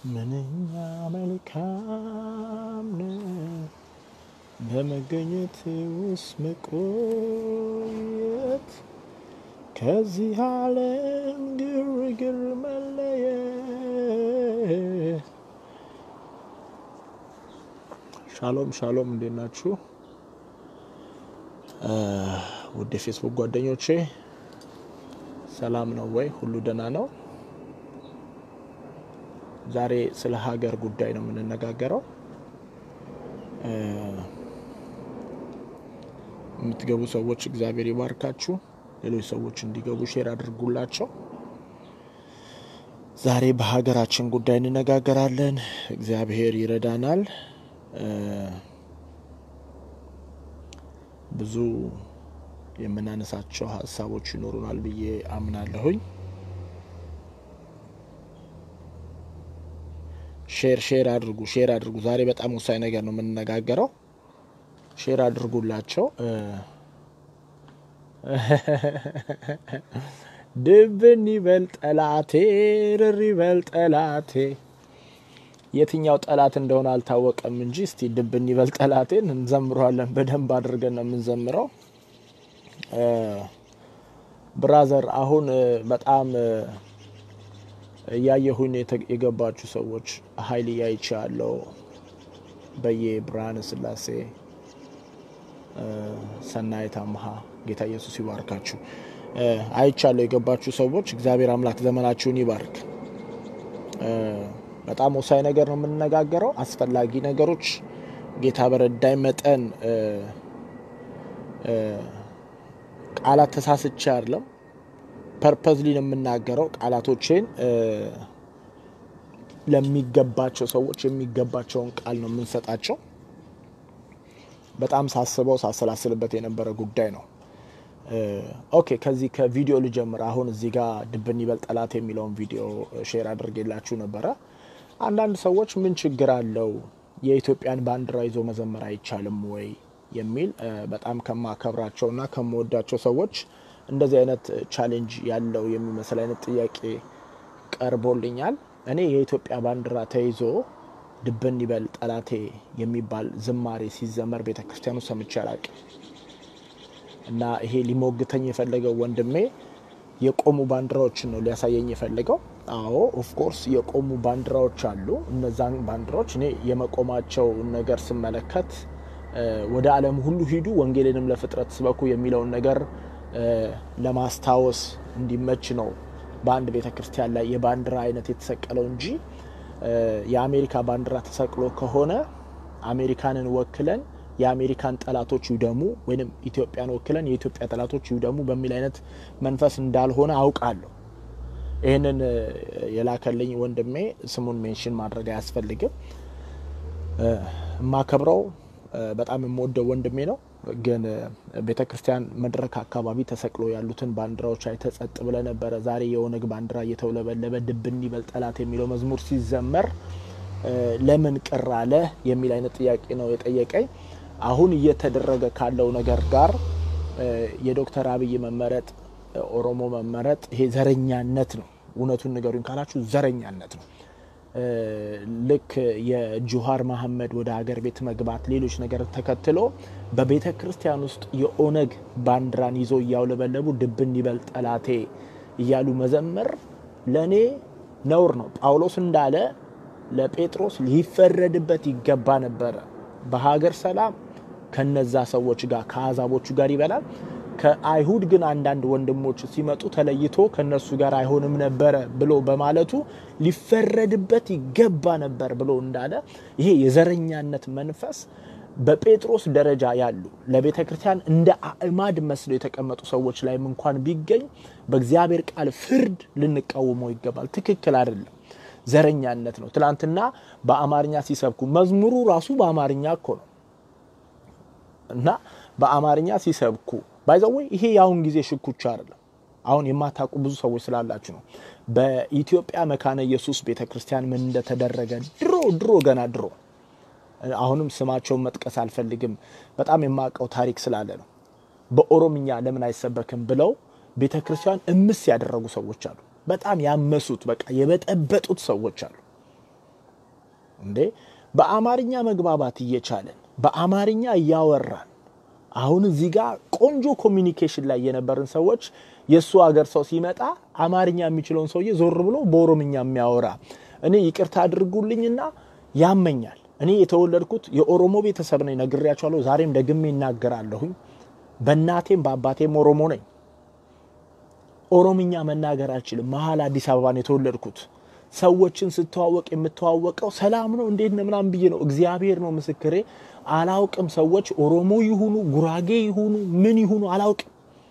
ምንኛ መልካም ነው በመገኘት ውስጥ መቆየት ከዚህ ዓለም ግርግር መለየት። ሻሎም ሻሎም፣ እንዴት ናችሁ? ውድ የፌስቡክ ጓደኞቼ ሰላም ነው ወይ? ሁሉ ደህና ነው? ዛሬ ስለ ሀገር ጉዳይ ነው የምንነጋገረው። የምትገቡ ሰዎች እግዚአብሔር ይባርካችሁ። ሌሎች ሰዎች እንዲገቡ ሼር አድርጉላቸው። ዛሬ በሀገራችን ጉዳይ እንነጋገራለን። እግዚአብሔር ይረዳናል። ብዙ የምናነሳቸው ሀሳቦች ይኖሩናል ብዬ አምናለሁኝ። ሼር ሼር አድርጉ ሼር አድርጉ። ዛሬ በጣም ወሳኝ ነገር ነው የምንነጋገረው። ሼር አድርጉላቸው። ድብን ይበል ጠላቴ፣ ርር ይበል ጠላቴ። የትኛው ጠላት እንደሆነ አልታወቀም እንጂ እስቲ ድብን ይበል ጠላቴን እንዘምረዋለን። በደንብ አድርገን ነው የምንዘምረው። ብራዘር አሁን በጣም እያየሁኝ የገባችሁ ሰዎች ሀይል እያይቻ ያለው በየ ብርሃነ ስላሴ ሰናይት አምሃ ጌታ ኢየሱስ ይባርካችሁ። አይቻለሁ የገባችሁ ሰዎች እግዚአብሔር አምላክ ዘመናችሁን ይባርክ። በጣም ወሳኝ ነገር ነው የምንነጋገረው፣ አስፈላጊ ነገሮች ጌታ በረዳይ መጠን ቃላት ተሳስቼ አይደለም ፐርፐዝሊ ነው የምናገረው። ቃላቶቼን ለሚገባቸው ሰዎች የሚገባቸውን ቃል ነው የምንሰጣቸው። በጣም ሳስበው ሳሰላስልበት የነበረ ጉዳይ ነው። ኦኬ ከዚህ ከቪዲዮ ልጀምር። አሁን እዚህ ጋር ድብን ይበል ጠላት የሚለውን ቪዲዮ ሼር አድርጌላችሁ ነበረ። አንዳንድ ሰዎች ምን ችግር አለው የኢትዮጵያን ባንዲራ ይዞ መዘመር አይቻልም ወይ የሚል በጣም ከማከብራቸውና ከምወዳቸው ሰዎች እንደዚህ አይነት ቻሌንጅ ያለው የሚመስል አይነት ጥያቄ ቀርቦልኛል። እኔ የኢትዮጵያ ባንዲራ ተይዞ ድብን ይበል ጠላቴ የሚባል ዝማሬ ሲዘመር ቤተ ክርስቲያኑ ሰምቼ አላቅም እና ይሄ ሊሞግተኝ የፈለገው ወንድሜ የቆሙ ባንዲራዎችን ነው ሊያሳየኝ የፈለገው። አዎ ኦፍኮርስ የቆሙ ባንዲራዎች አሉ። እነዛን ባንዲራዎች እኔ የመቆማቸው ነገር ስመለከት ወደ ዓለም ሁሉ ሂዱ ወንጌልንም ለፍጥረት ስበኩ የሚለውን ነገር ለማስታወስ እንዲመች ነው በአንድ ቤተ ክርስቲያን ላይ የባንዲራ አይነት የተሰቀለው እንጂ የአሜሪካ ባንዲራ ተሰቅሎ ከሆነ አሜሪካንን ወክለን የአሜሪካን ጠላቶች ይውደሙ ወይም ኢትዮጵያን ወክለን የኢትዮጵያ ጠላቶች ይውደሙ በሚል አይነት መንፈስ እንዳልሆነ አውቃለሁ። ይህንን የላከልኝ ወንድሜ ስሙን ሜንሽን ማድረግ አያስፈልግም። የማከብረው በጣም የምወደው ወንድሜ ነው። ግን ቤተ ክርስቲያን መድረክ አካባቢ ተሰቅሎ ያሉትን ባንዲራዎች አይተህ ጸጥ ብለህ ነበረ። ዛሬ የኦነግ ባንዲራ እየተውለበለበ ድብን ይበል ጠላት የሚለው መዝሙር ሲዘመር ለምን ቅር አለ የሚል አይነት ጥያቄ ነው የጠየቀኝ። አሁን እየተደረገ ካለው ነገር ጋር የዶክተር አብይ መመረጥ፣ ኦሮሞ መመረጥ ይሄ ዘረኛነት ነው። እውነቱን ንገሩኝ ካላችሁ ዘረኛነት ነው። ልክ የጁሃር መሐመድ ወደ ሀገር ቤት መግባት ሌሎች ነገር ተከትሎ በቤተ ክርስቲያን ውስጥ የኦነግ ባንዲራን ይዞ እያውለበለቡ ድብን ይበል ጠላቴ እያሉ መዘመር ለእኔ ነውር ነው። ጳውሎስ እንዳለ ለጴጥሮስ ሊፈረድበት ይገባ ነበረ። በሀገር ሰላም ከነዛ ሰዎች ጋር ከአሕዛቦቹ ጋር ይበላል። ከአይሁድ ግን አንዳንድ ወንድሞች ሲመጡ ተለይቶ ከነሱ ጋር አይሆንም ነበረ ብሎ በማለቱ ሊፈረድበት ይገባ ነበር ብሎ እንዳለ ይሄ የዘረኛነት መንፈስ በጴጥሮስ ደረጃ ያሉ ለቤተ ክርስቲያን እንደ አእማድ መስለው የተቀመጡ ሰዎች ላይም እንኳን ቢገኝ በእግዚአብሔር ቃል ፍርድ ልንቃወመው ይገባል። ትክክል አይደለም። ዘረኛነት ነው። ትናንትና በአማርኛ ሲሰብኩ መዝሙሩ ራሱ በአማርኛ እኮ ነው እና በአማርኛ ሲሰብኩ ባይዘወ ይሄ የአሁን ጊዜ ሽኩቻ አይደለም። አሁን የማታውቁ ብዙ ሰዎች ስላላችሁ ነው። በኢትዮጵያ መካነ ኢየሱስ ቤተ ክርስቲያን ምን እንደተደረገ ድሮ ድሮ ገና ድሮ አሁንም ስማቸውን መጥቀስ አልፈልግም። በጣም የማውቀው ታሪክ ስላለ ነው። በኦሮምኛ ለምን አይሰበክም ብለው ቤተ ክርስቲያን እምስ ያደረጉ ሰዎች አሉ። በጣም ያመሱት በቃ የበጠበጡት ሰዎች አሉ። እንዴ በአማርኛ መግባባት እየቻለን በአማርኛ እያወራን አሁን እዚህ ጋር ቆንጆ ኮሚኒኬሽን ላይ የነበርን ሰዎች የእሱ ሀገር ሰው ሲመጣ አማርኛ የሚችለውን ሰውዬ ዞር ብሎ በኦሮምኛ የሚያወራ እኔ ይቅርታ አድርጉልኝና ያመኛል። እኔ የተወለድኩት የኦሮሞ ቤተሰብ ነኝ፣ ነግሬያቸዋለሁ። ዛሬም ደግሜ ይናገራለሁኝ። በእናቴም በአባቴም ኦሮሞ ነኝ። ኦሮምኛ መናገር አልችልም። መሀል አዲስ አበባ ነው የተወለድኩት። ሰዎችን ስተዋወቅ የምተዋወቀው ሰላም ነው እንዴት ነው ምናምን ብዬ ነው። እግዚአብሔር ነው ምስክሬ። አላውቅም። ሰዎች ኦሮሞ ይሁኑ ጉራጌ ይሁኑ ምን ይሁኑ አላውቅም።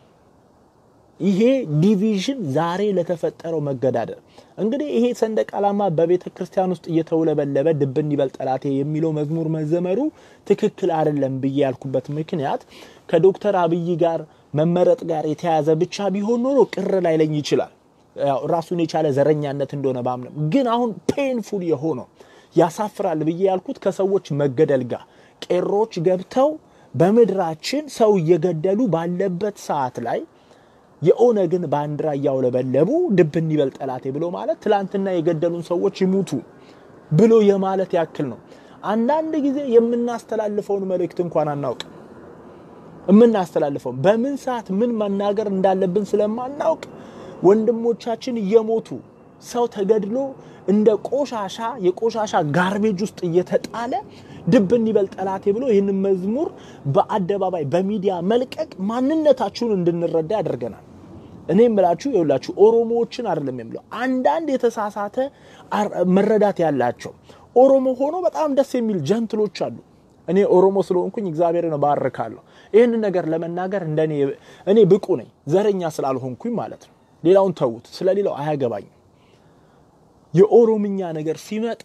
ይሄ ዲቪዥን ዛሬ ለተፈጠረው መገዳደር እንግዲህ ይሄ ሰንደቅ ዓላማ በቤተ ክርስቲያን ውስጥ እየተውለበለበ ድብን ይበል ጠላቴ የሚለው መዝሙር መዘመሩ ትክክል አይደለም ብዬ ያልኩበት ምክንያት ከዶክተር አብይ ጋር መመረጥ ጋር የተያያዘ ብቻ ቢሆን ኖሮ ቅር ላይለኝ ይችላል። ራሱን የቻለ ዘረኛነት እንደሆነ ባምንም፣ ግን አሁን ፔንፉል የሆነው ያሳፍራል ብዬ ያልኩት ከሰዎች መገደል ጋር ቄሮች ገብተው በምድራችን ሰው እየገደሉ ባለበት ሰዓት ላይ የኦነግን ባንዲራ እያውለበለቡ ድብን ይበል ጠላቴ ብሎ ማለት ትላንትና የገደሉን ሰዎች ይሙቱ ብሎ የማለት ያክል ነው። አንዳንድ ጊዜ የምናስተላልፈውን መልእክት እንኳን አናውቅም። የምናስተላልፈውን በምን ሰዓት ምን መናገር እንዳለብን ስለማናውቅ ወንድሞቻችን እየሞቱ ሰው ተገድሎ እንደ ቆሻሻ የቆሻሻ ጋርቤጅ ውስጥ እየተጣለ ድብን ይበል ጠላቴ ብሎ ይህንን መዝሙር በአደባባይ በሚዲያ መልቀቅ ማንነታችሁን እንድንረዳ ያደርገናል። እኔ የምላችሁ የሁላችሁ ኦሮሞዎችን አይደለም የምለው፣ አንዳንድ የተሳሳተ መረዳት ያላቸው ኦሮሞ ሆኖ በጣም ደስ የሚል ጀንትሎች አሉ። እኔ ኦሮሞ ስለሆንኩኝ እግዚአብሔርን ባርካለሁ። ይህንን ነገር ለመናገር እንደ እኔ ብቁ ነኝ፣ ዘረኛ ስላልሆንኩኝ ማለት ነው። ሌላውን ተዉት፣ ስለሌላው አያገባኝም። የኦሮምኛ ነገር ሲመጣ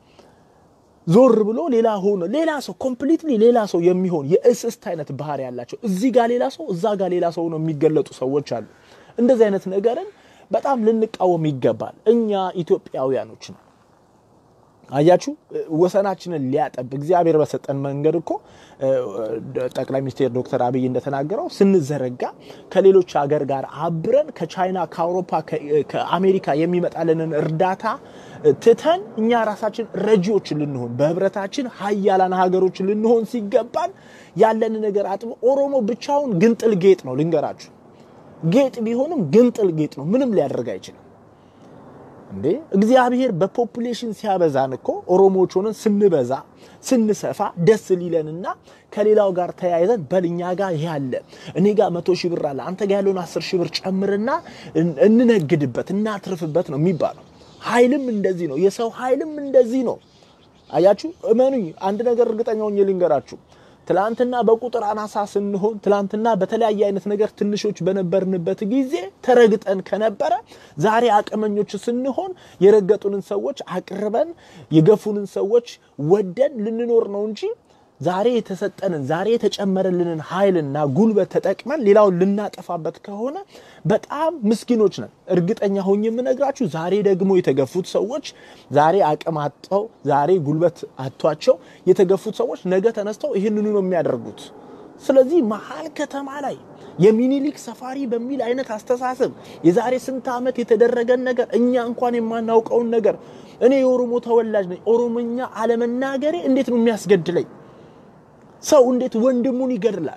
ዞር ብሎ ሌላ ሆኖ ሌላ ሰው ኮምፕሊትሊ ሌላ ሰው የሚሆን የእስስት አይነት ባህሪ ያላቸው እዚህ ጋር ሌላ ሰው እዛ ጋር ሌላ ሰው ነው የሚገለጡ ሰዎች አሉ። እንደዚህ አይነት ነገርን በጣም ልንቃወም ይገባል። እኛ ኢትዮጵያውያኖች ነው። አያችሁ ወሰናችንን ሊያጠብ እግዚአብሔር በሰጠን መንገድ እኮ ጠቅላይ ሚኒስትር ዶክተር አብይ እንደተናገረው ስንዘረጋ ከሌሎች ሀገር ጋር አብረን ከቻይና፣ ከአውሮፓ፣ ከአሜሪካ የሚመጣልንን እርዳታ ትተን እኛ ራሳችን ረጂዎች ልንሆን በህብረታችን ሀያላን ሀገሮች ልንሆን ሲገባን ያለን ነገር አጥቦ ኦሮሞ ብቻውን ግንጥል ጌጥ ነው። ልንገራችሁ ጌጥ ቢሆንም ግንጥል ጌጥ ነው። ምንም ሊያደርግ አይችልም። እንዴ እግዚአብሔር በፖፑሌሽን ሲያበዛን እኮ ኦሮሞዎች ሆነን ስንበዛ ስንሰፋ ደስ ሊለንና ከሌላው ጋር ተያይዘን በልኛ ጋር ይሄ አለ እኔ ጋር መቶ ሺህ ብር አለ አንተ ጋር ያለውን አስር ሺህ ብር ጨምርና እንነግድበት እናትርፍበት ነው የሚባለው። ኃይልም እንደዚህ ነው። የሰው ኃይልም እንደዚህ ነው። አያችሁ፣ እመኑኝ፣ አንድ ነገር እርግጠኛ ሆኜ ልንገራችሁ። ትላንትና በቁጥር አናሳ ስንሆን ትላንትና በተለያየ አይነት ነገር ትንሾች በነበርንበት ጊዜ ተረግጠን ከነበረ ዛሬ አቅመኞች ስንሆን የረገጡንን ሰዎች አቅርበን የገፉንን ሰዎች ወደን ልንኖር ነው እንጂ ዛሬ የተሰጠንን ዛሬ የተጨመረልንን ኃይልና ጉልበት ተጠቅመን ሌላውን ልናጠፋበት ከሆነ በጣም ምስኪኖች ነን። እርግጠኛ ሆኜ የምነግራችሁ ዛሬ ደግሞ የተገፉት ሰዎች ዛሬ አቅም አጥተው ዛሬ ጉልበት አጥቷቸው የተገፉት ሰዎች ነገ ተነስተው ይህንኑ ነው የሚያደርጉት። ስለዚህ መሀል ከተማ ላይ የሚኒሊክ ሰፋሪ በሚል አይነት አስተሳሰብ የዛሬ ስንት ዓመት የተደረገን ነገር እኛ እንኳን የማናውቀውን ነገር እኔ የኦሮሞ ተወላጅ ነኝ፣ ኦሮሞኛ አለመናገሬ እንዴት ነው የሚያስገድለኝ? ሰው እንዴት ወንድሙን ይገድላል?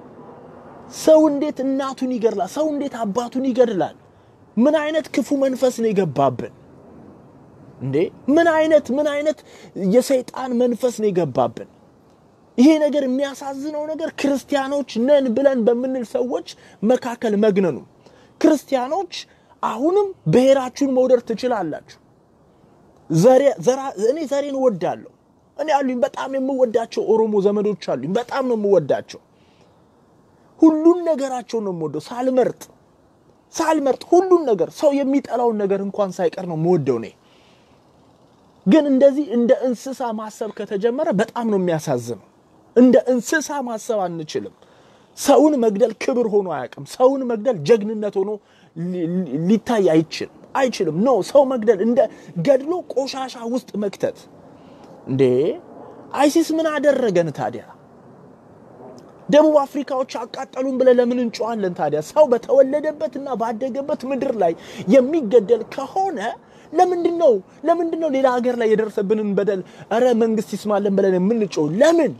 ሰው እንዴት እናቱን ይገድላል? ሰው እንዴት አባቱን ይገድላል? ምን አይነት ክፉ መንፈስ ነው የገባብን እንዴ? ምን አይነት ምን አይነት የሰይጣን መንፈስ ነው የገባብን? ይሄ ነገር የሚያሳዝነው ነገር ክርስቲያኖች ነን ብለን በምንል ሰዎች መካከል መግነኑ። ክርስቲያኖች አሁንም ብሔራችሁን መውደድ ትችላላችሁ። እኔ ዘሬን እወዳለሁ። እኔ አሉኝ በጣም የምወዳቸው ኦሮሞ ዘመዶች አሉኝ። በጣም ነው የምወዳቸው። ሁሉን ነገራቸውን ነው የምወደው ሳልመርጥ ሳልመርጥ ሁሉን ነገር ሰው የሚጠላውን ነገር እንኳን ሳይቀር ነው የምወደው እኔ። ግን እንደዚህ እንደ እንስሳ ማሰብ ከተጀመረ በጣም ነው የሚያሳዝነው። እንደ እንስሳ ማሰብ አንችልም። ሰውን መግደል ክብር ሆኖ አያውቅም። ሰውን መግደል ጀግንነት ሆኖ ሊታይ አይችልም አይችልም። ኖ ሰው መግደል እንደ ገድሎ ቆሻሻ ውስጥ መክተት እንዴ አይሲስ ምን አደረገን ታዲያ? ደቡብ አፍሪካዎች አቃጠሉን ብለን ለምን እንጨዋለን ታዲያ? ሰው በተወለደበትና ባደገበት ምድር ላይ የሚገደል ከሆነ ለምንድን ነው ለምንድን ነው ሌላ ሀገር ላይ የደረሰብንን በደል እረ መንግስት ይስማለን ብለን የምንጮው ለምን?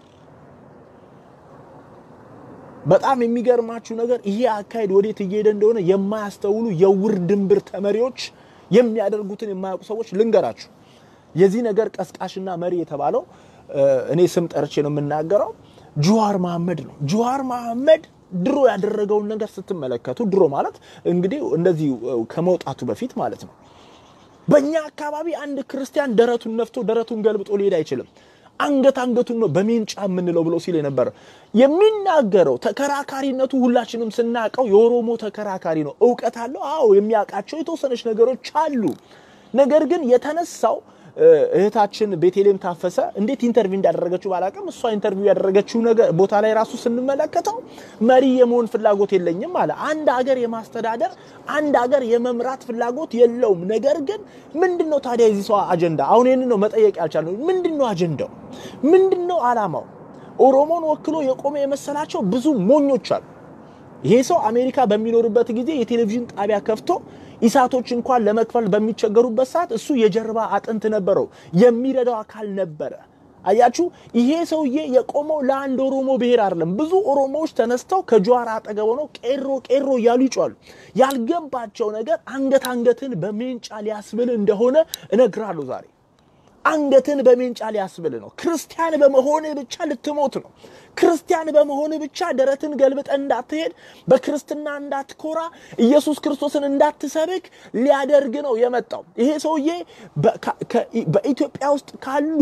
በጣም የሚገርማችሁ ነገር ይሄ አካሄድ ወዴት እየሄደ እንደሆነ የማያስተውሉ የውር ድንብር ተመሪዎች የሚያደርጉትን የማያውቁ ሰዎች ልንገራችሁ። የዚህ ነገር ቀስቃሽና መሪ የተባለው እኔ ስም ጠርቼ ነው የምናገረው፣ ጁዋር መሐመድ ነው። ጁዋር መሐመድ ድሮ ያደረገውን ነገር ስትመለከቱ ድሮ ማለት እንግዲህ እንደዚህ ከመውጣቱ በፊት ማለት ነው። በእኛ አካባቢ አንድ ክርስቲያን ደረቱን ነፍቶ ደረቱን ገልብጦ ሊሄድ አይችልም። አንገት አንገቱን ነው በሜንጫ የምንለው ብሎ ሲል የነበረ የሚናገረው ተከራካሪነቱ ሁላችንም ስናውቀው የኦሮሞ ተከራካሪ ነው። እውቀት አለው። አዎ የሚያውቃቸው የተወሰነች ነገሮች አሉ። ነገር ግን የተነሳው እህታችን ቤቴሌም ታፈሰ እንዴት ኢንተርቪው እንዳደረገችው ባላቅም እሷ ኢንተርቪው ያደረገችው ነገር ቦታ ላይ ራሱ ስንመለከተው መሪ የመሆን ፍላጎት የለኝም አለ። አንድ ሀገር የማስተዳደር አንድ ሀገር የመምራት ፍላጎት የለውም። ነገር ግን ምንድን ነው ታዲያ የዚህ ሰው አጀንዳ? አሁን ይህን ነው መጠየቅ ያልቻልነው። ምንድን ነው አጀንዳው? ምንድን ነው አላማው? ኦሮሞን ወክሎ የቆመ የመሰላቸው ብዙ ሞኞች አሉ። ይሄ ሰው አሜሪካ በሚኖርበት ጊዜ የቴሌቪዥን ጣቢያ ከፍቶ ኢሳቶች እንኳን ለመክፈል በሚቸገሩበት ሰዓት እሱ የጀርባ አጥንት ነበረው፣ የሚረዳው አካል ነበረ። አያችሁ፣ ይሄ ሰውዬ የቆመው ለአንድ ኦሮሞ ብሔር አይደለም። ብዙ ኦሮሞዎች ተነስተው ከጀዋር አጠገብ ሆነው ቄሮ ቄሮ እያሉ ይጮዋሉ። ያልገባቸው ነገር አንገት አንገትን በሜንጫ ሊያስብል እንደሆነ እነግራለሁ ዛሬ አንገትን በሜንጫ ሊያስብል ነው። ክርስቲያን በመሆን ብቻ ልትሞት ነው። ክርስቲያን በመሆን ብቻ ደረትን ገልብጠ እንዳትሄድ፣ በክርስትና እንዳትኮራ፣ ኢየሱስ ክርስቶስን እንዳትሰብክ ሊያደርግ ነው የመጣው። ይሄ ሰውዬ በኢትዮጵያ ውስጥ ካሉ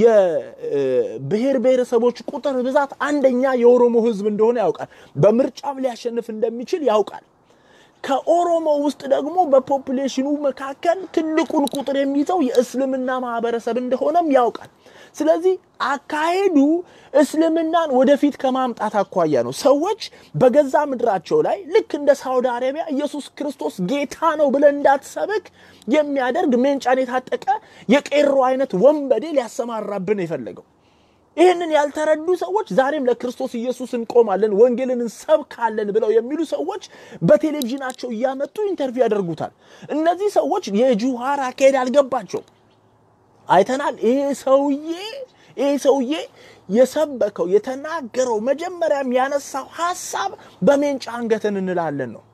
የብሔር ብሔረሰቦች ቁጥር ብዛት አንደኛ የኦሮሞ ሕዝብ እንደሆነ ያውቃል። በምርጫም ሊያሸንፍ እንደሚችል ያውቃል። ከኦሮሞ ውስጥ ደግሞ በፖፑሌሽኑ መካከል ትልቁን ቁጥር የሚይዘው የእስልምና ማህበረሰብ እንደሆነም ያውቃል። ስለዚህ አካሄዱ እስልምናን ወደፊት ከማምጣት አኳያ ነው። ሰዎች በገዛ ምድራቸው ላይ ልክ እንደ ሳውዲ አረቢያ ኢየሱስ ክርስቶስ ጌታ ነው ብለን እንዳትሰብክ የሚያደርግ ሜንጫን የታጠቀ የቄሮ አይነት ወንበዴ ሊያሰማራብን የፈለገው ይህንን ያልተረዱ ሰዎች ዛሬም ለክርስቶስ ኢየሱስ እንቆማለን፣ ወንጌልን እንሰብካለን ብለው የሚሉ ሰዎች በቴሌቪዥናቸው እያመጡ ኢንተርቪው ያደርጉታል። እነዚህ ሰዎች የጁሃር አካሄድ አልገባቸውም። አይተናል። ይሄ ሰውዬ ይሄ ሰውዬ የሰበከው የተናገረው መጀመሪያም ያነሳው ሀሳብ በሜንጫ አንገትን እንላለን ነው።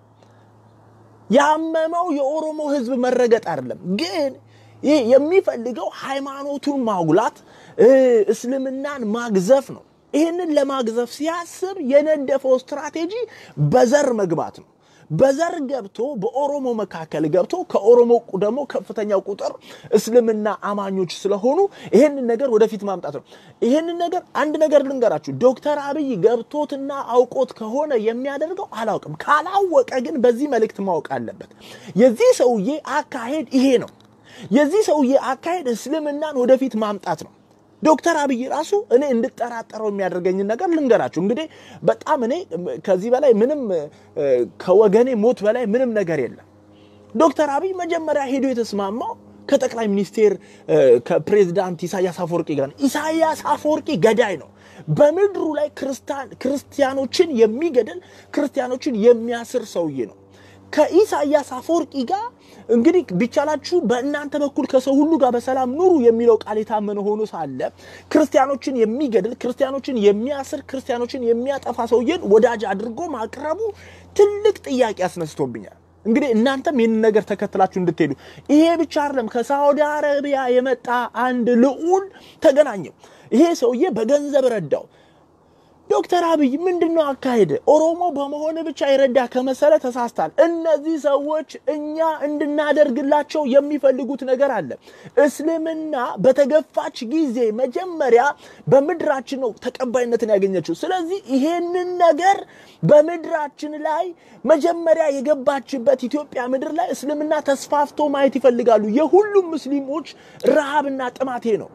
ያመመው የኦሮሞ ሕዝብ መረገጥ አይደለም ግን ይህ የሚፈልገው ሃይማኖቱን ማጉላት እስልምናን ማግዘፍ ነው። ይህንን ለማግዘፍ ሲያስብ የነደፈው ስትራቴጂ በዘር መግባት ነው። በዘር ገብቶ በኦሮሞ መካከል ገብቶ ከኦሮሞ ደግሞ ከፍተኛው ቁጥር እስልምና አማኞች ስለሆኑ ይህንን ነገር ወደፊት ማምጣት ነው። ይህንን ነገር አንድ ነገር ልንገራችሁ፣ ዶክተር አብይ ገብቶትና አውቆት ከሆነ የሚያደርገው አላውቅም። ካላወቀ ግን በዚህ መልእክት ማወቅ አለበት። የዚህ ሰውዬ አካሄድ ይሄ ነው። የዚህ ሰውዬ አካሄድ እስልምናን ወደፊት ማምጣት ነው። ዶክተር አብይ ራሱ እኔ እንድጠራጠረው የሚያደርገኝን ነገር ልንገራችሁ። እንግዲህ በጣም እኔ ከዚህ በላይ ምንም ከወገኔ ሞት በላይ ምንም ነገር የለም። ዶክተር አብይ መጀመሪያ ሄዶ የተስማማው ከጠቅላይ ሚኒስቴር ከፕሬዚዳንት ኢሳያስ አፈወርቂ ጋር ነው። ኢሳያስ አፈወርቂ ገዳይ ነው። በምድሩ ላይ ክርስቲያኖችን የሚገድል ክርስቲያኖችን የሚያስር ሰውዬ ነው። ከኢሳያስ አፈወርቂ ጋር እንግዲህ ቢቻላችሁ በእናንተ በኩል ከሰው ሁሉ ጋር በሰላም ኑሩ የሚለው ቃል የታመነ ሆኖ ሳለ ክርስቲያኖችን የሚገድል ክርስቲያኖችን የሚያስር ክርስቲያኖችን የሚያጠፋ ሰውዬን ወዳጅ አድርጎ ማቅረቡ ትልቅ ጥያቄ አስነስቶብኛል። እንግዲህ እናንተም ይህንን ነገር ተከትላችሁ እንድትሄዱ ይሄ ብቻ አይደለም። ከሳዑዲ አረቢያ የመጣ አንድ ልዑል ተገናኘው። ይሄ ሰውዬ በገንዘብ ረዳው። ዶክተር አብይ ምንድን ነው አካሄድ? ኦሮሞ በመሆን ብቻ የረዳ ከመሰለ ተሳስታል። እነዚህ ሰዎች እኛ እንድናደርግላቸው የሚፈልጉት ነገር አለ። እስልምና በተገፋች ጊዜ መጀመሪያ በምድራችን ነው ተቀባይነትን ያገኘችው። ስለዚህ ይሄንን ነገር በምድራችን ላይ መጀመሪያ የገባችበት ኢትዮጵያ ምድር ላይ እስልምና ተስፋፍቶ ማየት ይፈልጋሉ። የሁሉም ሙስሊሞች ረሃብና ጥማቴ ነው።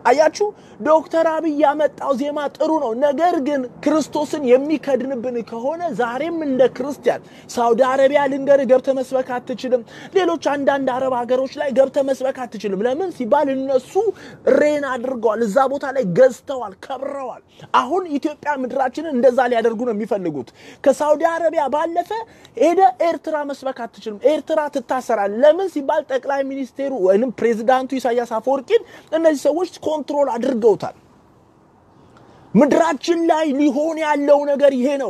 አያችሁ፣ ዶክተር አብይ ያመጣው ዜማ ጥሩ ነው። ነገር ግን ክርስቶስን የሚከድንብን ከሆነ ዛሬም እንደ ክርስቲያን ሳውዲ አረቢያ ልንገር ገብተ መስበክ አትችልም። ሌሎች አንዳንድ አረብ ሀገሮች ላይ ገብተ መስበክ አትችልም። ለምን ሲባል እነሱ ሬን አድርገዋል፣ እዛ ቦታ ላይ ገዝተዋል፣ ከብረዋል። አሁን ኢትዮጵያ ምድራችንን እንደዛ ሊያደርጉ ነው የሚፈልጉት። ከሳውዲ አረቢያ ባለፈ ሄደ ኤርትራ መስበክ አትችልም። ኤርትራ ትታሰራል። ለምን ሲባል ጠቅላይ ሚኒስቴሩ ወይም ፕሬዚዳንቱ ኢሳያስ አፈወርቂን እነዚህ ሰዎች ኮንትሮል አድርገውታል። ምድራችን ላይ ሊሆን ያለው ነገር ይሄ ነው።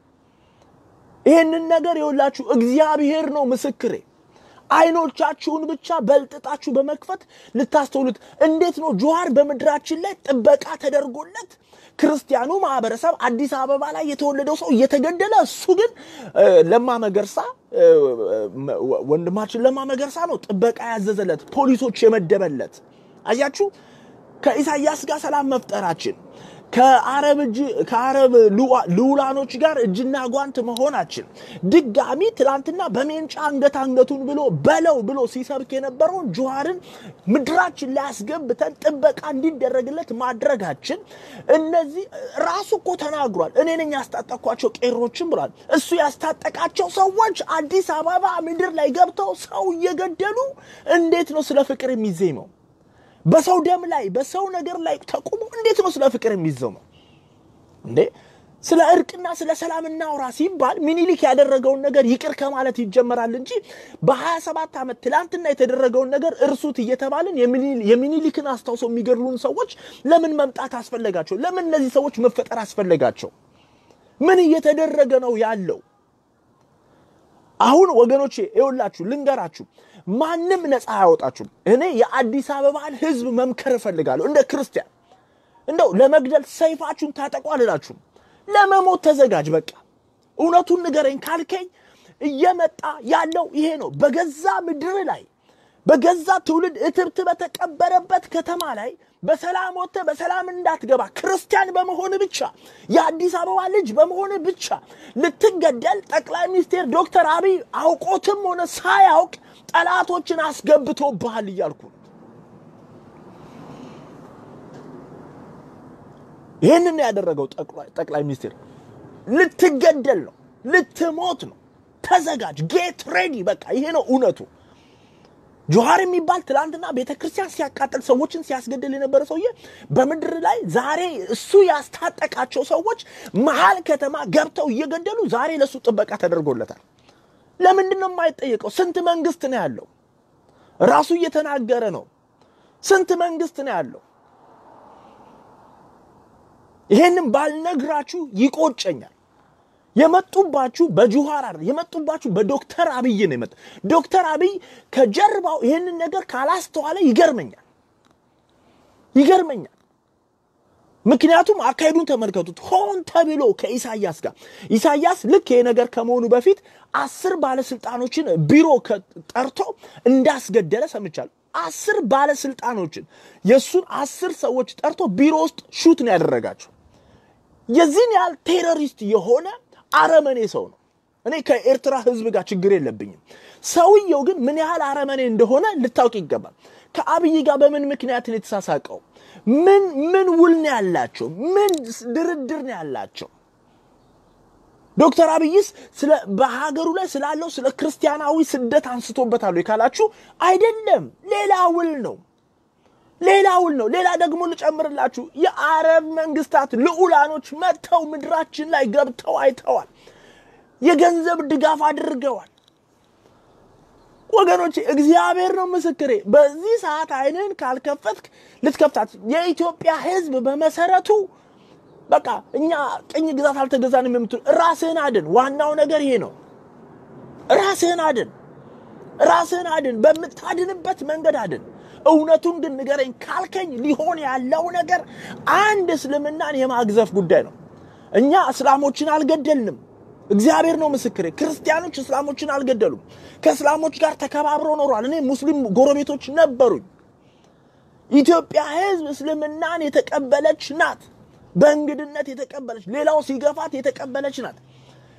ይህንን ነገር የወላችሁ እግዚአብሔር ነው ምስክሬ። አይኖቻችሁን ብቻ በልጥጣችሁ በመክፈት ልታስተውሉት። እንዴት ነው ጆሃር በምድራችን ላይ ጥበቃ ተደርጎለት ክርስቲያኑ ማህበረሰብ አዲስ አበባ ላይ የተወለደው ሰው እየተገደለ፣ እሱ ግን ለማ መገርሳ ወንድማችን ለማ መገርሳ ነው ጥበቃ ያዘዘለት ፖሊሶች የመደበለት። አያችሁ ከኢሳያስ ጋር ሰላም መፍጠራችን ከአረብ እጅ ከአረብ ልዑላኖች ጋር እጅና ጓንት መሆናችን ድጋሚ ትላንትና በሜንጫ አንገት አንገቱን ብሎ በለው ብሎ ሲሰብክ የነበረውን ጆሃርን ምድራችን ላይ አስገብተን ጥበቃ እንዲደረግለት ማድረጋችን እነዚህ ራሱ እኮ ተናግሯል። እኔ ነኝ ያስታጠቅኳቸው ቄሮችን ብሏል። እሱ ያስታጠቃቸው ሰዎች አዲስ አበባ ምድር ላይ ገብተው ሰው እየገደሉ እንዴት ነው ስለ ፍቅር የሚዜመው? በሰው ደም ላይ በሰው ነገር ላይ ተቁሞ እንዴት ነው ስለ ፍቅር የሚዘመው እንዴ? ስለ እርቅና ስለ ሰላም እናውራ ሲባል ሚኒሊክ ያደረገውን ነገር ይቅር ከማለት ይጀመራል እንጂ በ27 ዓመት ትላንትና የተደረገውን ነገር እርሱት እየተባልን የሚኒሊክን አስታውሰው የሚገድሉን ሰዎች ለምን መምጣት አስፈለጋቸው? ለምን እነዚህ ሰዎች መፈጠር አስፈለጋቸው? ምን እየተደረገ ነው ያለው? አሁን ወገኖቼ ይኸውላችሁ ልንገራችሁ፣ ማንም ነፃ አያወጣችሁም። እኔ የአዲስ አበባን ሕዝብ መምከር እፈልጋለሁ። እንደ ክርስቲያን እንደው ለመግደል ሰይፋችሁን ታጠቁ አልላችሁም። ለመሞት ተዘጋጅ። በቃ እውነቱን ንገረኝ ካልከኝ እየመጣ ያለው ይሄ ነው። በገዛ ምድር ላይ በገዛ ትውልድ እትብት በተቀበረበት ከተማ ላይ በሰላም ወጥተህ በሰላም እንዳትገባ ክርስቲያን በመሆን ብቻ የአዲስ አበባ ልጅ በመሆን ብቻ ልትገደል ጠቅላይ ሚኒስቴር ዶክተር አብይ አውቆትም ሆነ ሳያውቅ ጠላቶችን አስገብቶብሃል እያልኩ ነው። ይህንን ያደረገው ጠቅላይ ሚኒስቴር ልትገደል ነው፣ ልትሞት ነው። ተዘጋጅ፣ ጌት ሬዲ። በቃ ይሄ ነው እውነቱ። ጆሃር የሚባል ትላንትና ቤተ ክርስቲያን ሲያቃጥል ሰዎችን ሲያስገድል የነበረ ሰውዬ በምድር ላይ ዛሬ እሱ ያስታጠቃቸው ሰዎች መሀል ከተማ ገብተው እየገደሉ ዛሬ ለእሱ ጥበቃ ተደርጎለታል። ለምንድን ነው የማይጠየቀው? ስንት መንግስት ነው ያለው? ራሱ እየተናገረ ነው። ስንት መንግስት ነው ያለው? ይሄንን ባልነግራችሁ ይቆጨኛል። የመጡባችሁ በጆሃር አይደል፣ የመጡባችሁ በዶክተር አብይ ነው የመጣ። ዶክተር አብይ ከጀርባው ይሄንን ነገር ካላስተዋለ ይገርመኛል፣ ይገርመኛል። ምክንያቱም አካሄዱን ተመልከቱት። ሆን ተብሎ ከኢሳያስ ጋር ኢሳያስ ልክ ይሄ ነገር ከመሆኑ በፊት አስር ባለስልጣኖችን ቢሮ ጠርቶ እንዳስገደለ ሰምቻለሁ። አስር ባለስልጣኖችን የእሱን አስር ሰዎች ጠርቶ ቢሮ ውስጥ ሹት ነው ያደረጋቸው። የዚህን ያህል ቴሮሪስት የሆነ አረመኔ ሰው ነው። እኔ ከኤርትራ ሕዝብ ጋር ችግር የለብኝም። ሰውየው ግን ምን ያህል አረመኔ እንደሆነ ልታውቅ ይገባል። ከአብይ ጋር በምን ምክንያት ነው የተሳሳቀው? ምን ምን ውል ነው ያላቸው? ምን ድርድር ነው ያላቸው? ዶክተር አብይስ ስለ በሀገሩ ላይ ስላለው ስለ ክርስቲያናዊ ስደት አንስቶበታል ካላችሁ አይደለም፣ ሌላ ውል ነው ሌላ ውል ነው። ሌላ ደግሞ ልጨምርላችሁ፣ የአረብ መንግስታት ልዑላኖች መጥተው ምድራችን ላይ ገብተው አይተዋል። የገንዘብ ድጋፍ አድርገዋል። ወገኖቼ እግዚአብሔር ነው ምስክሬ። በዚህ ሰዓት አይንን ካልከፈትክ ልትከፍታት የኢትዮጵያ ህዝብ በመሰረቱ በቃ እኛ ቅኝ ግዛት አልተገዛንም የምትሉ ራስህን አድን። ዋናው ነገር ይሄ ነው። ራስህን አድን፣ ራስህን አድን። በምታድንበት መንገድ አድን። እውነቱን ግን ንገረኝ ካልከኝ ሊሆን ያለው ነገር አንድ እስልምናን የማግዘፍ ጉዳይ ነው። እኛ እስላሞችን አልገደልንም። እግዚአብሔር ነው ምስክሬ። ክርስቲያኖች እስላሞችን አልገደሉም። ከእስላሞች ጋር ተከባብረው ኖሯል። እኔ ሙስሊም ጎረቤቶች ነበሩኝ። ኢትዮጵያ ህዝብ እስልምናን የተቀበለች ናት። በእንግድነት የተቀበለች ሌላው ሲገፋት የተቀበለች ናት።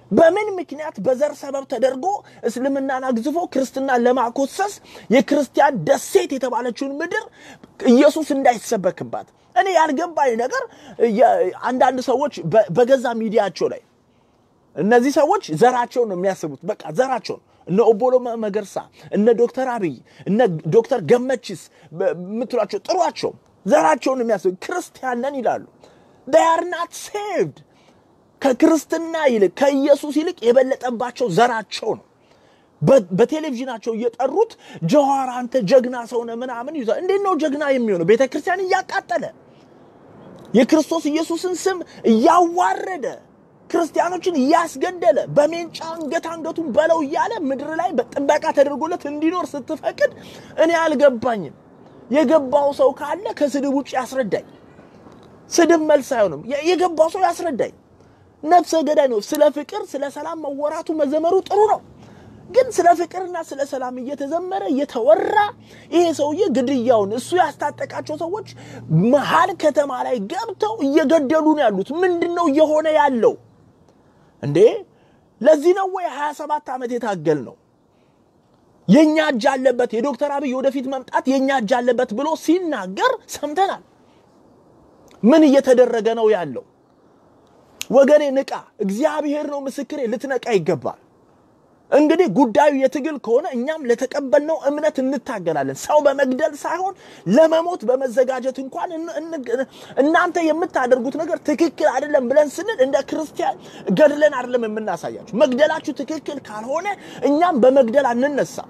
በምን ምክንያት በዘር ሰበብ ተደርጎ እስልምናን አግዝፎ ክርስትናን ለማኮሰስ የክርስቲያን ደሴት የተባለችውን ምድር ኢየሱስ እንዳይሰበክባት እኔ ያልገባኝ ነገር አንዳንድ ሰዎች በገዛ ሚዲያቸው ላይ እነዚህ ሰዎች ዘራቸውን ነው የሚያስቡት። በቃ ዘራቸውን እነ ኦቦሎ መገርሳ፣ እነ ዶክተር አብይ፣ እነ ዶክተር ገመችስ የምትሏቸው ጥሯቸው፣ ዘራቸውን ነው የሚያስቡት። ክርስቲያን ነን ይላሉ። they are not saved ከክርስትና ይልቅ ከኢየሱስ ይልቅ የበለጠባቸው ዘራቸው ነው። በቴሌቪዥናቸው እየጠሩት ጀዋር አንተ ጀግና ሰውነ ምናምን ይዟል። እንዴት ነው ጀግና የሚሆነው? ቤተ ክርስቲያን እያቃጠለ የክርስቶስ ኢየሱስን ስም እያዋረደ ክርስቲያኖችን እያስገደለ በሜንጫ አንገት አንገቱን በለው እያለ ምድር ላይ በጥበቃ ተደርጎለት እንዲኖር ስትፈቅድ እኔ አልገባኝም። የገባው ሰው ካለ ከስድብ ውጭ ያስረዳኝ። ስድብ መልስ አይሆንም። የገባው ሰው ያስረዳኝ። ነፍሰ ገዳይ ነው። ስለ ፍቅር፣ ስለ ሰላም መወራቱ መዘመሩ ጥሩ ነው። ግን ስለ ፍቅርና ስለ ሰላም እየተዘመረ እየተወራ ይሄ ሰውዬ ግድያውን እሱ ያስታጠቃቸው ሰዎች መሀል ከተማ ላይ ገብተው እየገደሉ ነው ያሉት። ምንድን ነው እየሆነ ያለው እንዴ? ለዚህ ነው ወይ 27 ዓመት የታገል ነው የእኛ እጅ አለበት የዶክተር አብይ ወደፊት መምጣት የእኛ እጅ አለበት ብሎ ሲናገር ሰምተናል። ምን እየተደረገ ነው ያለው? ወገኔ ንቃ። እግዚአብሔር ነው ምስክሬ፣ ልትነቃ ይገባል። እንግዲህ ጉዳዩ የትግል ከሆነ እኛም ለተቀበልነው እምነት እንታገላለን። ሰው በመግደል ሳይሆን ለመሞት በመዘጋጀት እንኳን እናንተ የምታደርጉት ነገር ትክክል አይደለም ብለን ስንል እንደ ክርስቲያን ገድለን አይደለም የምናሳያችሁ። መግደላችሁ ትክክል ካልሆነ እኛም በመግደል አንነሳም።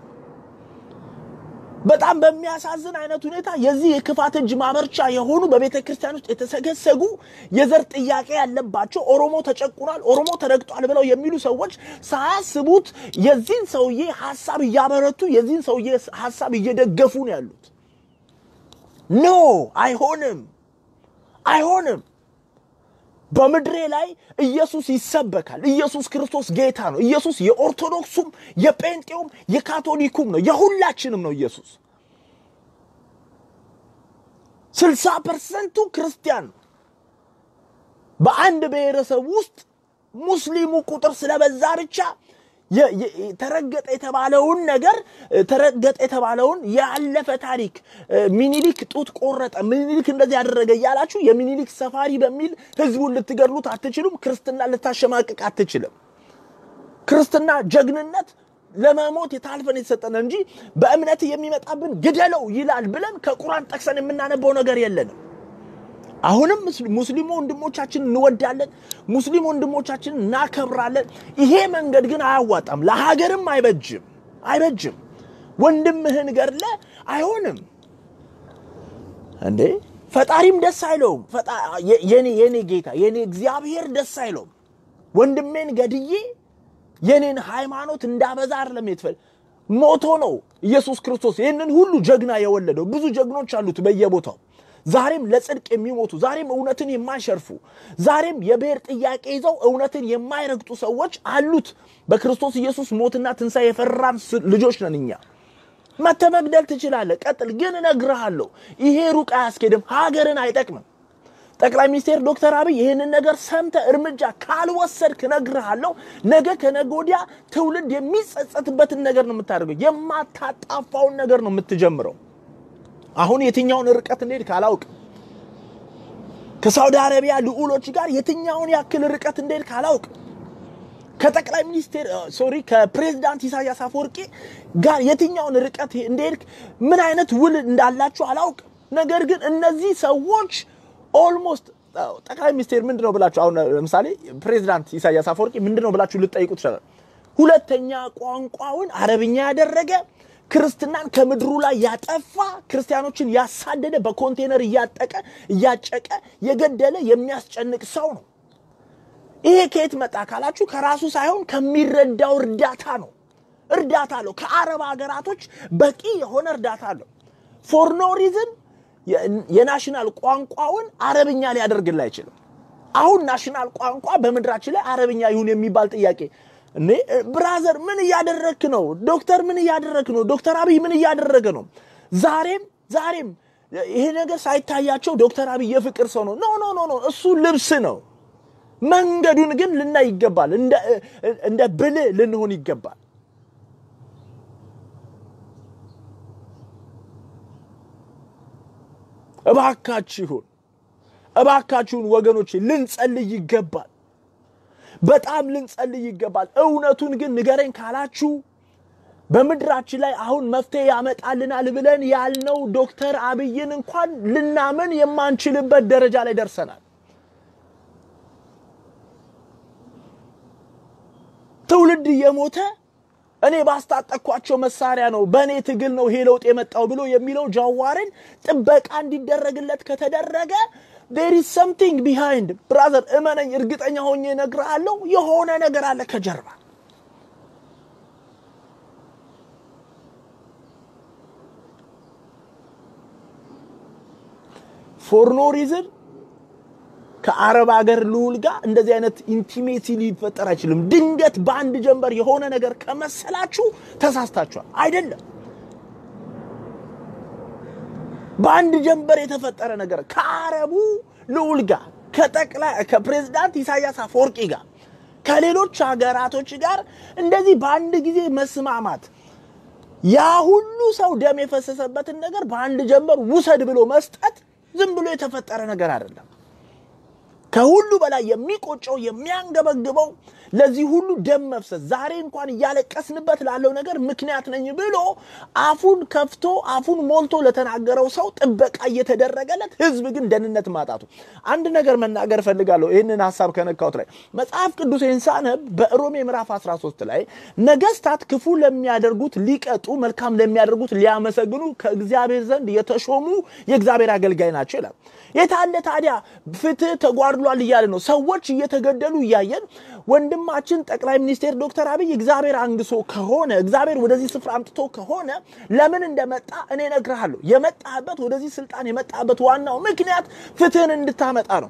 በጣም በሚያሳዝን አይነት ሁኔታ የዚህ የክፋት እጅ ማመርቻ የሆኑ በቤተ ክርስቲያን ውስጥ የተሰገሰጉ የዘር ጥያቄ ያለባቸው ኦሮሞ ተጨቁኗል፣ ኦሮሞ ተረግጧል ብለው የሚሉ ሰዎች ሳያስቡት የዚህን ሰውዬ ሀሳብ እያበረቱ የዚህን ሰውዬ ሀሳብ እየደገፉ ነው ያሉት። ኖ አይሆንም፣ አይሆንም። በምድሬ ላይ ኢየሱስ ይሰበካል። ኢየሱስ ክርስቶስ ጌታ ነው። ኢየሱስ የኦርቶዶክሱም የጴንጤውም የካቶሊኩም ነው፣ የሁላችንም ነው። ኢየሱስ ስልሳ ፐርሰንቱ ክርስቲያን ነው። በአንድ ብሔረሰብ ውስጥ ሙስሊሙ ቁጥር ስለበዛ ብቻ ተረገጠ የተባለውን ነገር ተረገጠ የተባለውን ያለፈ ታሪክ ሚኒሊክ ጡት ቆረጠ፣ ሚኒሊክ እንደዚህ ያደረገ እያላችሁ የሚኒሊክ ሰፋሪ በሚል ህዝቡን ልትገድሉት አትችሉም። ክርስትና ልታሸማቅቅ አትችልም። ክርስትና ጀግንነት ለመሞት የታልፈን የተሰጠነ እንጂ በእምነት የሚመጣብን ግደለው ይላል ብለን ከቁርአን ጠቅሰን የምናነበው ነገር የለንም። አሁንም ሙስሊሙ ወንድሞቻችን እንወዳለን፣ ሙስሊም ወንድሞቻችን እናከብራለን። ይሄ መንገድ ግን አያዋጣም፣ ለሀገርም አይበጅም፣ አይበጅም። ወንድምህን ገድለ አይሆንም እንዴ! ፈጣሪም ደስ አይለውም። የኔ የኔ ጌታ የኔ እግዚአብሔር ደስ አይለውም። ወንድሜን ገድዬ የኔን ሃይማኖት እንዳበዛ አይደለም የትፈል ሞቶ ነው ኢየሱስ ክርስቶስ ይህንን ሁሉ ጀግና የወለደው። ብዙ ጀግኖች አሉት በየቦታው ዛሬም ለጽድቅ የሚሞቱ ዛሬም እውነትን የማይሸርፉ ዛሬም የብሔር ጥያቄ ይዘው እውነትን የማይረግጡ ሰዎች አሉት። በክርስቶስ ኢየሱስ ሞትና ትንሣኤ የፈራን ልጆች ነን እኛ። መተህ መግደል ትችላለህ፣ ቀጥል። ግን እነግርሃለሁ ይሄ ሩቅ አያስኬድም፣ ሀገርን አይጠቅምም። ጠቅላይ ሚኒስትር ዶክተር አብይ ይህንን ነገር ሰምተ እርምጃ ካልወሰድክ እነግርሃለሁ፣ ነገ ከነገ ወዲያ ትውልድ የሚጸጸትበትን ነገር ነው የምታደርገው። የማታጣፋውን ነገር ነው የምትጀምረው። አሁን የትኛውን ርቀት እንሄድ ካላውቅ ከሳውዲ አረቢያ ልዑሎች ጋር የትኛውን ያክል ርቀት እንሄድ ካላውቅ ከጠቅላይ ሚኒስቴር ሶሪ ከፕሬዚዳንት ኢሳያስ አፈወርቂ ጋር የትኛውን ርቀት እንደሄድክ ምን አይነት ውል እንዳላችሁ አላውቅ። ነገር ግን እነዚህ ሰዎች ኦልሞስት ጠቅላይ ሚኒስቴር ምንድን ነው ብላችሁ አሁን ለምሳሌ ፕሬዚዳንት ኢሳያስ አፈወርቂ ምንድን ነው ብላችሁ ልጠይቁ ትችላል። ሁለተኛ ቋንቋውን አረብኛ ያደረገ ክርስትናን ከምድሩ ላይ ያጠፋ ክርስቲያኖችን ያሳደደ በኮንቴነር እያጠቀ እያጨቀ የገደለ የሚያስጨንቅ ሰው ነው። ይሄ ከየት መጣ ካላችሁ ከራሱ ሳይሆን ከሚረዳው እርዳታ ነው። እርዳታ አለው። ከአረብ ሀገራቶች በቂ የሆነ እርዳታ አለው። ፎር ኖ ሪዝን የናሽናል ቋንቋውን አረብኛ ሊያደርግል አይችልም። አሁን ናሽናል ቋንቋ በምድራችን ላይ አረብኛ ይሁን የሚባል ጥያቄ እኔ ብራዘር ምን እያደረክ ነው? ዶክተር ምን እያደረክ ነው? ዶክተር አብይ ምን እያደረገ ነው? ዛሬም ዛሬም ይሄ ነገር ሳይታያቸው ዶክተር አብይ የፍቅር ሰው ነው። ኖ ኖ ኖ ኖ፣ እሱ ልብስ ነው። መንገዱን ግን ልናይ ይገባል። እንደ ብልህ ልንሆን ይገባል። እባካችሁን እባካችሁን ወገኖች ልንጸልይ ይገባል። በጣም ልንጸልይ ይገባል። እውነቱን ግን ንገረኝ ካላችሁ በምድራችን ላይ አሁን መፍትሄ ያመጣልናል ብለን ያልነው ዶክተር አብይን እንኳን ልናምን የማንችልበት ደረጃ ላይ ደርሰናል። ትውልድ እየሞተ እኔ ባስታጠቅኳቸው መሳሪያ ነው በእኔ ትግል ነው ይሄ ለውጥ የመጣው ብሎ የሚለው ጃዋርን ጥበቃ እንዲደረግለት ከተደረገ ዴር ኢዝ ሰምቲንግ ቢሃይንድ ብራዘር፣ እመነኝ፣ እርግጠኛ ሆኜ እነግርሃለሁ፣ የሆነ ነገር አለ ከጀርባ። ፎር ኖ ሪዝን ከአረብ ሀገር ልዑል ጋር እንደዚህ አይነት ኢንቲሜሲ ሊፈጠር አይችልም። ድንገት በአንድ ጀንበር የሆነ ነገር ከመሰላችሁ ተሳስታችኋል። አይደለም። በአንድ ጀንበር የተፈጠረ ነገር ከአረቡ ልዑል ጋር ከጠቅላይ ከፕሬዝዳንት ኢሳያስ አፈወርቂ ጋር ከሌሎች ሀገራቶች ጋር እንደዚህ በአንድ ጊዜ መስማማት ያ ሁሉ ሰው ደም የፈሰሰበትን ነገር በአንድ ጀንበር ውሰድ ብሎ መስጠት ዝም ብሎ የተፈጠረ ነገር አይደለም። ከሁሉ በላይ የሚቆጨው የሚያንገበግበው ለዚህ ሁሉ ደም መፍሰስ ዛሬ እንኳን እያለቀስንበት ላለው ነገር ምክንያት ነኝ ብሎ አፉን ከፍቶ አፉን ሞልቶ ለተናገረው ሰው ጥበቃ እየተደረገለት ህዝብ ግን ደህንነት ማጣቱ። አንድ ነገር መናገር እፈልጋለሁ። ይህንን ሀሳብ ከነካሁት ላይ መጽሐፍ ቅዱሴን ሳነብ በሮሜ ምዕራፍ 13 ላይ ነገስታት ክፉ ለሚያደርጉት ሊቀጡ፣ መልካም ለሚያደርጉት ሊያመሰግኑ ከእግዚአብሔር ዘንድ የተሾሙ የእግዚአብሔር አገልጋይ ናቸው ይላል። የታለ ታዲያ ፍትህ ተጓድሏል እያለ ነው። ሰዎች እየተገደሉ እያየን ወንድማችን ጠቅላይ ሚኒስቴር ዶክተር አብይ እግዚአብሔር አንግሶ ከሆነ እግዚአብሔር ወደዚህ ስፍራ አምጥቶ ከሆነ ለምን እንደመጣ እኔ እነግርሃለሁ። የመጣበት ወደዚህ ስልጣን የመጣበት ዋናው ምክንያት ፍትህን እንድታመጣ ነው።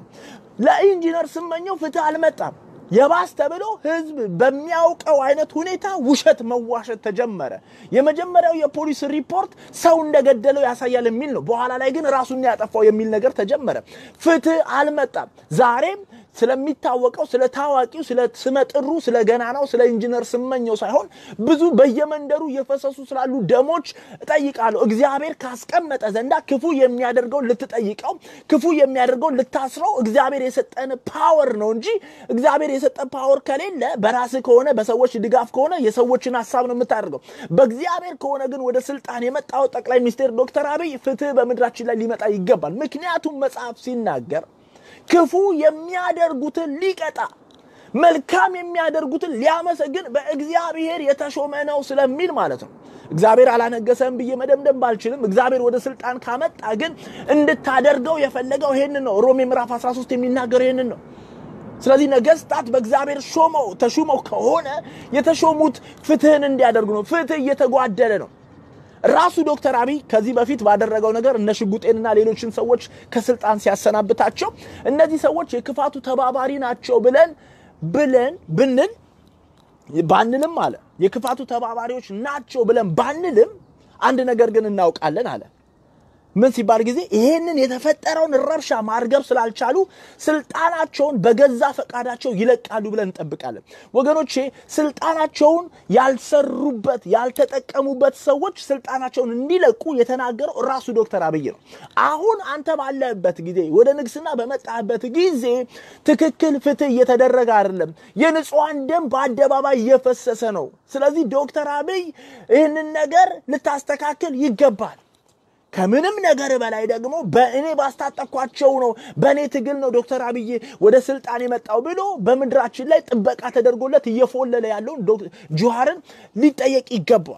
ለኢንጂነር ስመኘው ፍትህ አልመጣም። የባስ ተብሎ ህዝብ በሚያውቀው አይነት ሁኔታ ውሸት መዋሸት ተጀመረ። የመጀመሪያው የፖሊስ ሪፖርት ሰው እንደገደለው ያሳያል የሚል ነው። በኋላ ላይ ግን ራሱን ያጠፋው የሚል ነገር ተጀመረ። ፍትህ አልመጣም። ዛሬም ስለሚታወቀው ስለ ታዋቂው ስለ ስመጥሩ ስለ ገናናው ስለ ኢንጂነር ስመኘው ሳይሆን ብዙ በየመንደሩ እየፈሰሱ ስላሉ ደሞች እጠይቃለሁ። እግዚአብሔር ካስቀመጠ ዘንዳ ክፉ የሚያደርገውን ልትጠይቀው፣ ክፉ የሚያደርገውን ልታስረው እግዚአብሔር የሰጠን ፓወር ነው እንጂ እግዚአብሔር የሰጠ ፓወር ከሌለ በራስህ ከሆነ በሰዎች ድጋፍ ከሆነ የሰዎችን ሀሳብ ነው የምታደርገው። በእግዚአብሔር ከሆነ ግን ወደ ስልጣን የመጣው ጠቅላይ ሚኒስትር ዶክተር አብይ ፍትህ በምድራችን ላይ ሊመጣ ይገባል። ምክንያቱም መጽሐፍ ሲናገር ክፉ የሚያደርጉትን ሊቀጣ መልካም የሚያደርጉትን ሊያመሰግን በእግዚአብሔር የተሾመ ነው ስለሚል ማለት ነው። እግዚአብሔር አላነገሰም ብዬ መደምደም ባልችልም እግዚአብሔር ወደ ስልጣን ካመጣ ግን እንድታደርገው የፈለገው ይሄንን ነው። ሮሜ ምዕራፍ 13 የሚናገረው ይሄንን ነው። ስለዚህ ነገስታት በእግዚአብሔር ሾመው ተሹመው ከሆነ የተሾሙት ፍትህን እንዲያደርጉ ነው። ፍትህ እየተጓደለ ነው። ራሱ ዶክተር አብይ ከዚህ በፊት ባደረገው ነገር እነ ሽጉጤንና ሌሎችን ሰዎች ከስልጣን ሲያሰናብታቸው እነዚህ ሰዎች የክፋቱ ተባባሪ ናቸው ብለን ብለን ብንል ባንልም አለ የክፋቱ ተባባሪዎች ናቸው ብለን ባንልም አንድ ነገር ግን እናውቃለን አለ። ምን ሲባል ጊዜ ይሄንን የተፈጠረውን ረብሻ ማርገብ ስላልቻሉ ስልጣናቸውን በገዛ ፈቃዳቸው ይለቃሉ ብለን እንጠብቃለን። ወገኖቼ ስልጣናቸውን ያልሰሩበት ያልተጠቀሙበት ሰዎች ስልጣናቸውን እንዲለቁ የተናገረው ራሱ ዶክተር አብይ ነው። አሁን አንተ ባለህበት ጊዜ ወደ ንግስና በመጣህበት ጊዜ ትክክል ፍትህ እየተደረገ አይደለም። የንጹሐን ደም በአደባባይ እየፈሰሰ ነው። ስለዚህ ዶክተር አብይ ይህንን ነገር ልታስተካክል ይገባል። ከምንም ነገር በላይ ደግሞ በእኔ ባስታጠኳቸው ነው በእኔ ትግል ነው ዶክተር አብይ ወደ ስልጣን የመጣው ብሎ በምድራችን ላይ ጥበቃ ተደርጎለት እየፎለለ ያለውን ጁሃርን ሊጠየቅ ይገባዋል፣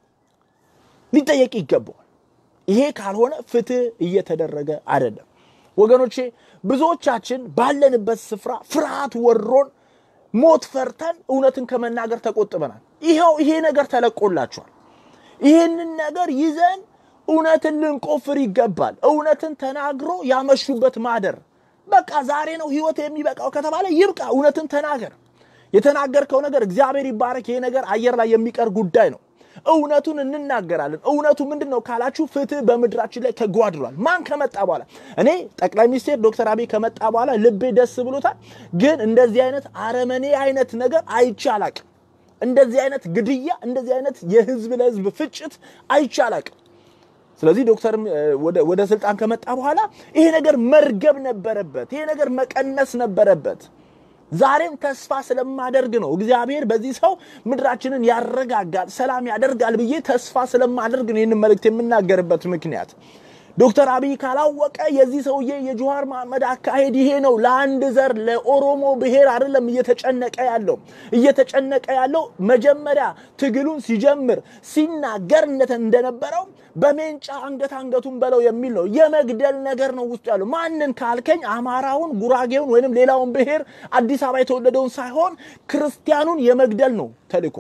ሊጠየቅ ይገባዋል። ይሄ ካልሆነ ፍትህ እየተደረገ አይደለም። ወገኖቼ ብዙዎቻችን ባለንበት ስፍራ ፍርሃት ወሮን ሞት ፈርተን እውነትን ከመናገር ተቆጥበናል። ይኸው ይሄ ነገር ተለቆላችኋል። ይህንን ነገር ይዘን እውነትን ልንቆፍር ይገባል። እውነትን ተናግሮ ያመሹበት ማደር በቃ ዛሬ ነው ህይወት የሚበቃው ከተባለ ይብቃ። እውነትን ተናገር። የተናገርከው ነገር እግዚአብሔር ይባረክ። ይሄ ነገር አየር ላይ የሚቀር ጉዳይ ነው። እውነቱን እንናገራለን። እውነቱ ምንድን ነው ካላችሁ ፍትህ በምድራችን ላይ ተጓድሏል። ማን ከመጣ በኋላ እኔ ጠቅላይ ሚኒስቴር ዶክተር አብይ ከመጣ በኋላ ልቤ ደስ ብሎታል። ግን እንደዚህ አይነት አረመኔ አይነት ነገር አይቼ አላቅም። እንደዚህ አይነት ግድያ፣ እንደዚህ አይነት የህዝብ ለህዝብ ፍጭት አይቼ አላቅም። ስለዚህ ዶክተርም ወደ ስልጣን ከመጣ በኋላ ይሄ ነገር መርገብ ነበረበት። ይሄ ነገር መቀነስ ነበረበት። ዛሬም ተስፋ ስለማደርግ ነው እግዚአብሔር በዚህ ሰው ምድራችንን ያረጋጋል፣ ሰላም ያደርጋል ብዬ ተስፋ ስለማደርግ ነው ይህንን መልእክት የምናገርበት ምክንያት። ዶክተር አብይ ካላወቀ የዚህ ሰውዬ የጀዋር መሐመድ አካሄድ ይሄ ነው። ለአንድ ዘር ለኦሮሞ ብሔር አይደለም እየተጨነቀ ያለው እየተጨነቀ ያለው መጀመሪያ ትግሉን ሲጀምር ሲናገር እንደነበረው በሜንጫ አንገት አንገቱን በለው የሚል ነው። የመግደል ነገር ነው ውስጡ ያለው። ማንን ካልከኝ አማራውን፣ ጉራጌውን ወይንም ሌላውን ብሔር አዲስ አበባ የተወለደውን ሳይሆን ክርስቲያኑን የመግደል ነው ተልእኮ።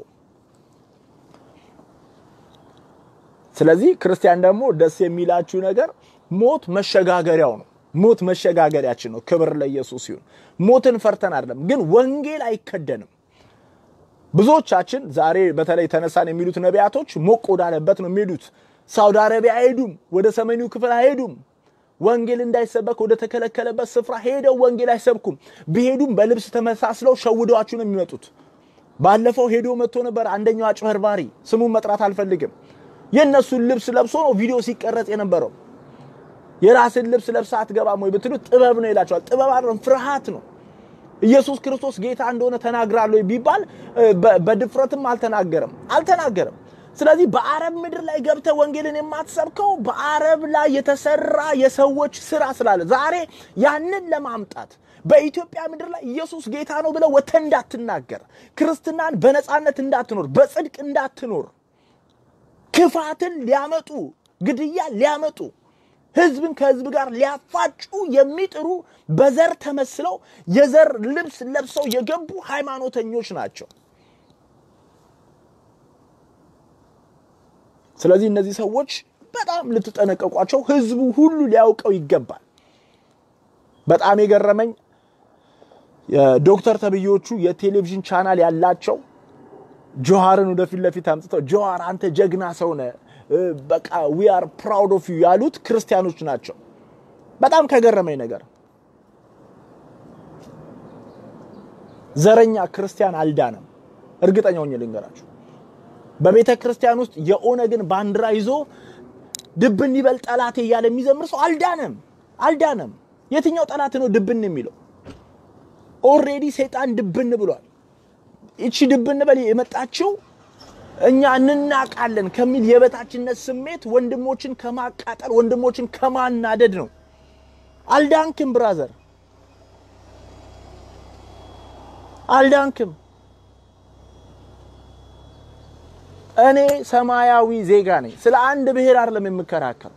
ስለዚህ ክርስቲያን ደግሞ ደስ የሚላችሁ ነገር ሞት መሸጋገሪያው ነው። ሞት መሸጋገሪያችን ነው። ክብር ለኢየሱስ ይሁን። ሞትን ፈርተን አይደለም፣ ግን ወንጌል አይከደንም። ብዙዎቻችን ዛሬ በተለይ ተነሳን የሚሉት ነቢያቶች ሞቅ ወዳለበት ነው የሚሄዱት። ሳውዲ አረቢያ አይሄዱም፣ ወደ ሰሜኑ ክፍል አይሄዱም። ወንጌል እንዳይሰበክ ወደ ተከለከለበት ስፍራ ሄደው ወንጌል አይሰብኩም። ቢሄዱም በልብስ ተመሳስለው ሸውደዋችሁ ነው የሚመጡት። ባለፈው ሄዶ መጥቶ ነበር አንደኛው አጭበርባሪ፣ ስሙን መጥራት አልፈልግም። የእነሱን ልብስ ለብሶ ነው ቪዲዮ ሲቀረጽ የነበረው። የራስን ልብስ ለብሳ አትገባም ወይ ብትሉት ጥበብ ነው ይላቸዋል። ጥበብ አይደለም ፍርሃት ነው። ኢየሱስ ክርስቶስ ጌታ እንደሆነ ተናግራለሁ ቢባል በድፍረትም አልተናገረም አልተናገረም። ስለዚህ በአረብ ምድር ላይ ገብተ ወንጌልን የማትሰብከው በአረብ ላይ የተሰራ የሰዎች ስራ ስላለ ዛሬ ያንን ለማምጣት በኢትዮጵያ ምድር ላይ ኢየሱስ ጌታ ነው ብለው ወጥተህ እንዳትናገር፣ ክርስትናን በነፃነት እንዳትኖር፣ በጽድቅ እንዳትኖር ክፋትን ሊያመጡ ግድያ ሊያመጡ ህዝብን ከህዝብ ጋር ሊያፋጩ የሚጥሩ በዘር ተመስለው የዘር ልብስ ለብሰው የገቡ ሃይማኖተኞች ናቸው። ስለዚህ እነዚህ ሰዎች በጣም ልትጠነቀቋቸው ህዝቡ ሁሉ ሊያውቀው ይገባል። በጣም የገረመኝ ዶክተር ተብዮቹ የቴሌቪዥን ቻናል ያላቸው ጆሃርን ወደፊት ለፊት አምጥተው ጆሃር አንተ ጀግና ሰው ነህ፣ በቃ ዊ አር ፕራውድ ኦፍ ዩ ያሉት ክርስቲያኖች ናቸው። በጣም ከገረመኝ ነገር ዘረኛ ክርስቲያን አልዳነም። እርግጠኛ ሆኜ ልንገራችሁ፣ በቤተ ክርስቲያን ውስጥ የኦነግን ባንዲራ ይዞ ድብን ይበል ጠላቴ እያለ የሚዘምር ሰው አልዳነም፣ አልዳነም። የትኛው ጠላት ነው ድብን የሚለው? ኦልሬዲ ሰይጣን ድብን ብሏል። ይቺ ድብን በል የመጣችው እኛ እንናቃለን ከሚል የበታችነት ስሜት ወንድሞችን ከማቃጠል ወንድሞችን ከማናደድ ነው። አልዳንክም ብራዘር፣ አልዳንክም። እኔ ሰማያዊ ዜጋ ነኝ። ስለ አንድ ብሔር አይደለም የምከራከር።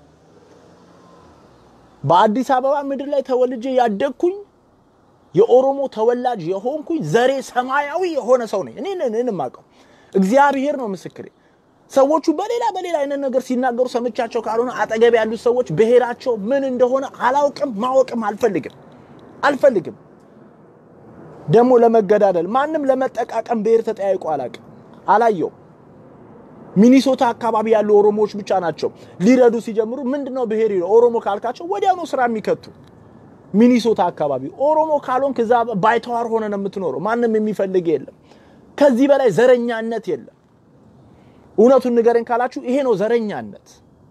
በአዲስ አበባ ምድር ላይ ተወልጄ ያደግኩኝ የኦሮሞ ተወላጅ የሆንኩኝ ዘሬ ሰማያዊ የሆነ ሰው ነኝ። እኔ እኔን የማውቀው እግዚአብሔር ነው ምስክሬ። ሰዎቹ በሌላ በሌላ አይነት ነገር ሲናገሩ ሰምቻቸው ካልሆነ አጠገብ ያሉት ሰዎች ብሔራቸው ምን እንደሆነ አላውቅም፣ ማወቅም አልፈልግም አልፈልግም። ደግሞ ለመገዳደል ማንም ለመጠቃቀም ብሔር ተጠያይቆ አላውቅም፣ አላየው። ሚኒሶታ አካባቢ ያሉ ኦሮሞዎች ብቻ ናቸው ሊረዱ ሲጀምሩ ምንድነው ብሔር ኦሮሞ ካልካቸው ወዲያውኑ ስራ የሚከቱ ሚኒሶታ አካባቢ ኦሮሞ ካልሆንክ እዛ ባይተዋር ሆነ ነው የምትኖረው። ማንም የሚፈልግ የለም። ከዚህ በላይ ዘረኛነት የለም። እውነቱን ንገረኝ ካላችሁ ይሄ ነው ዘረኛነት።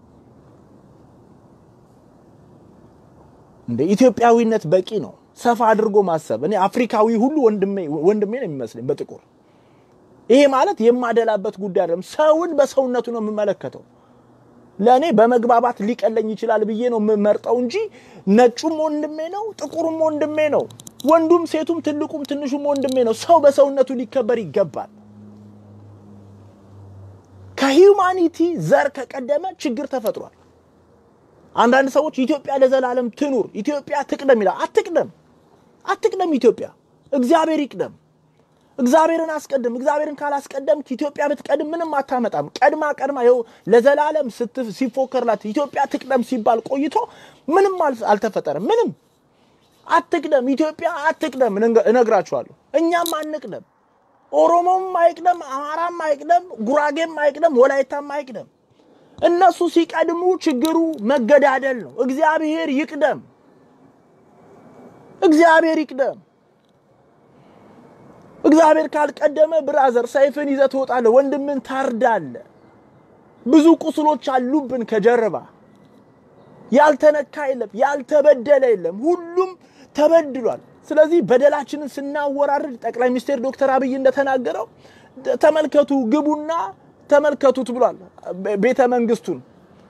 እንደ ኢትዮጵያዊነት በቂ ነው። ሰፋ አድርጎ ማሰብ እኔ አፍሪካዊ ሁሉ ወንድሜ ወንድሜ ነው የሚመስለኝ በጥቁር ይሄ ማለት የማደላበት ጉዳይ አይደለም። ሰውን በሰውነቱ ነው የምመለከተው። ለእኔ በመግባባት ሊቀለኝ ይችላል ብዬ ነው የምመርጠው እንጂ ነጩም ወንድሜ ነው፣ ጥቁሩም ወንድሜ ነው፣ ወንዱም ሴቱም ትልቁም ትንሹም ወንድሜ ነው። ሰው በሰውነቱ ሊከበር ይገባል። ከሂውማኒቲ ዘር ከቀደመ ችግር ተፈጥሯል። አንዳንድ ሰዎች ኢትዮጵያ ለዘላለም ትኑር፣ ኢትዮጵያ ትቅደም ይላል። አትቅደም፣ አትቅደም። ኢትዮጵያ እግዚአብሔር ይቅደም። እግዚአብሔርን አስቀድም። እግዚአብሔርን ካላስቀደም ኢትዮጵያ ብትቀድም ምንም አታመጣም። ቀድማ ቀድማ ይኸው ለዘላለም ሲፎከርላት ኢትዮጵያ ትቅደም ሲባል ቆይቶ ምንም አልተፈጠረም። ምንም አትቅደም፣ ኢትዮጵያ አትቅደም። እነግራችኋለሁ፣ እኛም አንቅደም። ኦሮሞም አይቅደም፣ አማራም አይቅደም፣ ጉራጌም አይቅደም፣ ወላይታም አይቅደም። እነሱ ሲቀድሙ ችግሩ መገዳደል ነው። እግዚአብሔር ይቅደም፣ እግዚአብሔር ይቅደም። እግዚአብሔር ካልቀደመ ብራዘር ሰይፍን ይዘህ ትወጣለህ፣ ወንድምን ታርዳለህ። ብዙ ቁስሎች አሉብን ከጀርባ ያልተነካ የለም፣ ያልተበደለ የለም። ሁሉም ተበድሏል። ስለዚህ በደላችንን ስናወራርድ ጠቅላይ ሚኒስትር ዶክተር አብይ እንደተናገረው ተመልከቱ፣ ግቡና ተመልከቱት ብሏል። ቤተ መንግስቱን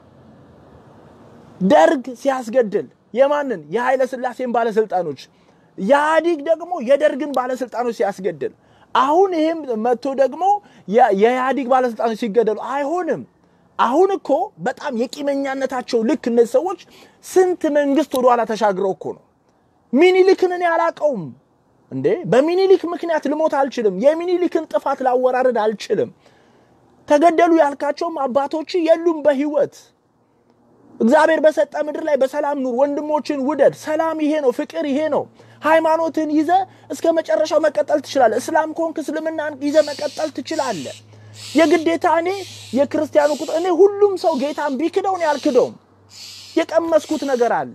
ደርግ ሲያስገድል የማንን የኃይለ ሥላሴን ባለስልጣኖች ኢህአዲግ ደግሞ የደርግን ባለስልጣኖች ሲያስገድል አሁን ይህም መጥቶ ደግሞ የኢህአዲግ ባለስልጣኖች ሲገደሉ አይሆንም። አሁን እኮ በጣም የቂመኛነታቸው ልክ እነዚህ ሰዎች ስንት መንግስት ወደኋላ ተሻግረው እኮ ነው። ሚኒሊክን እኔ አላቀውም እንዴ! በሚኒሊክ ምክንያት ልሞት አልችልም። የሚኒሊክን ጥፋት ላወራረድ አልችልም። ተገደሉ ያልካቸውም አባቶች የሉም በህይወት። እግዚአብሔር በሰጠ ምድር ላይ በሰላም ኑር፣ ወንድሞችን ውደድ። ሰላም ይሄ ነው፣ ፍቅር ይሄ ነው። ሃይማኖትን ይዘ እስከ መጨረሻው መቀጠል ትችላለህ። እስላም ከሆንክ እስልምናን ይዘ መቀጠል ትችላለህ። የግዴታ እኔ የክርስቲያኑ ቁጥር እኔ ሁሉም ሰው ጌታን ቢክደው እኔ አልክደውም። የቀመስኩት ነገር አለ።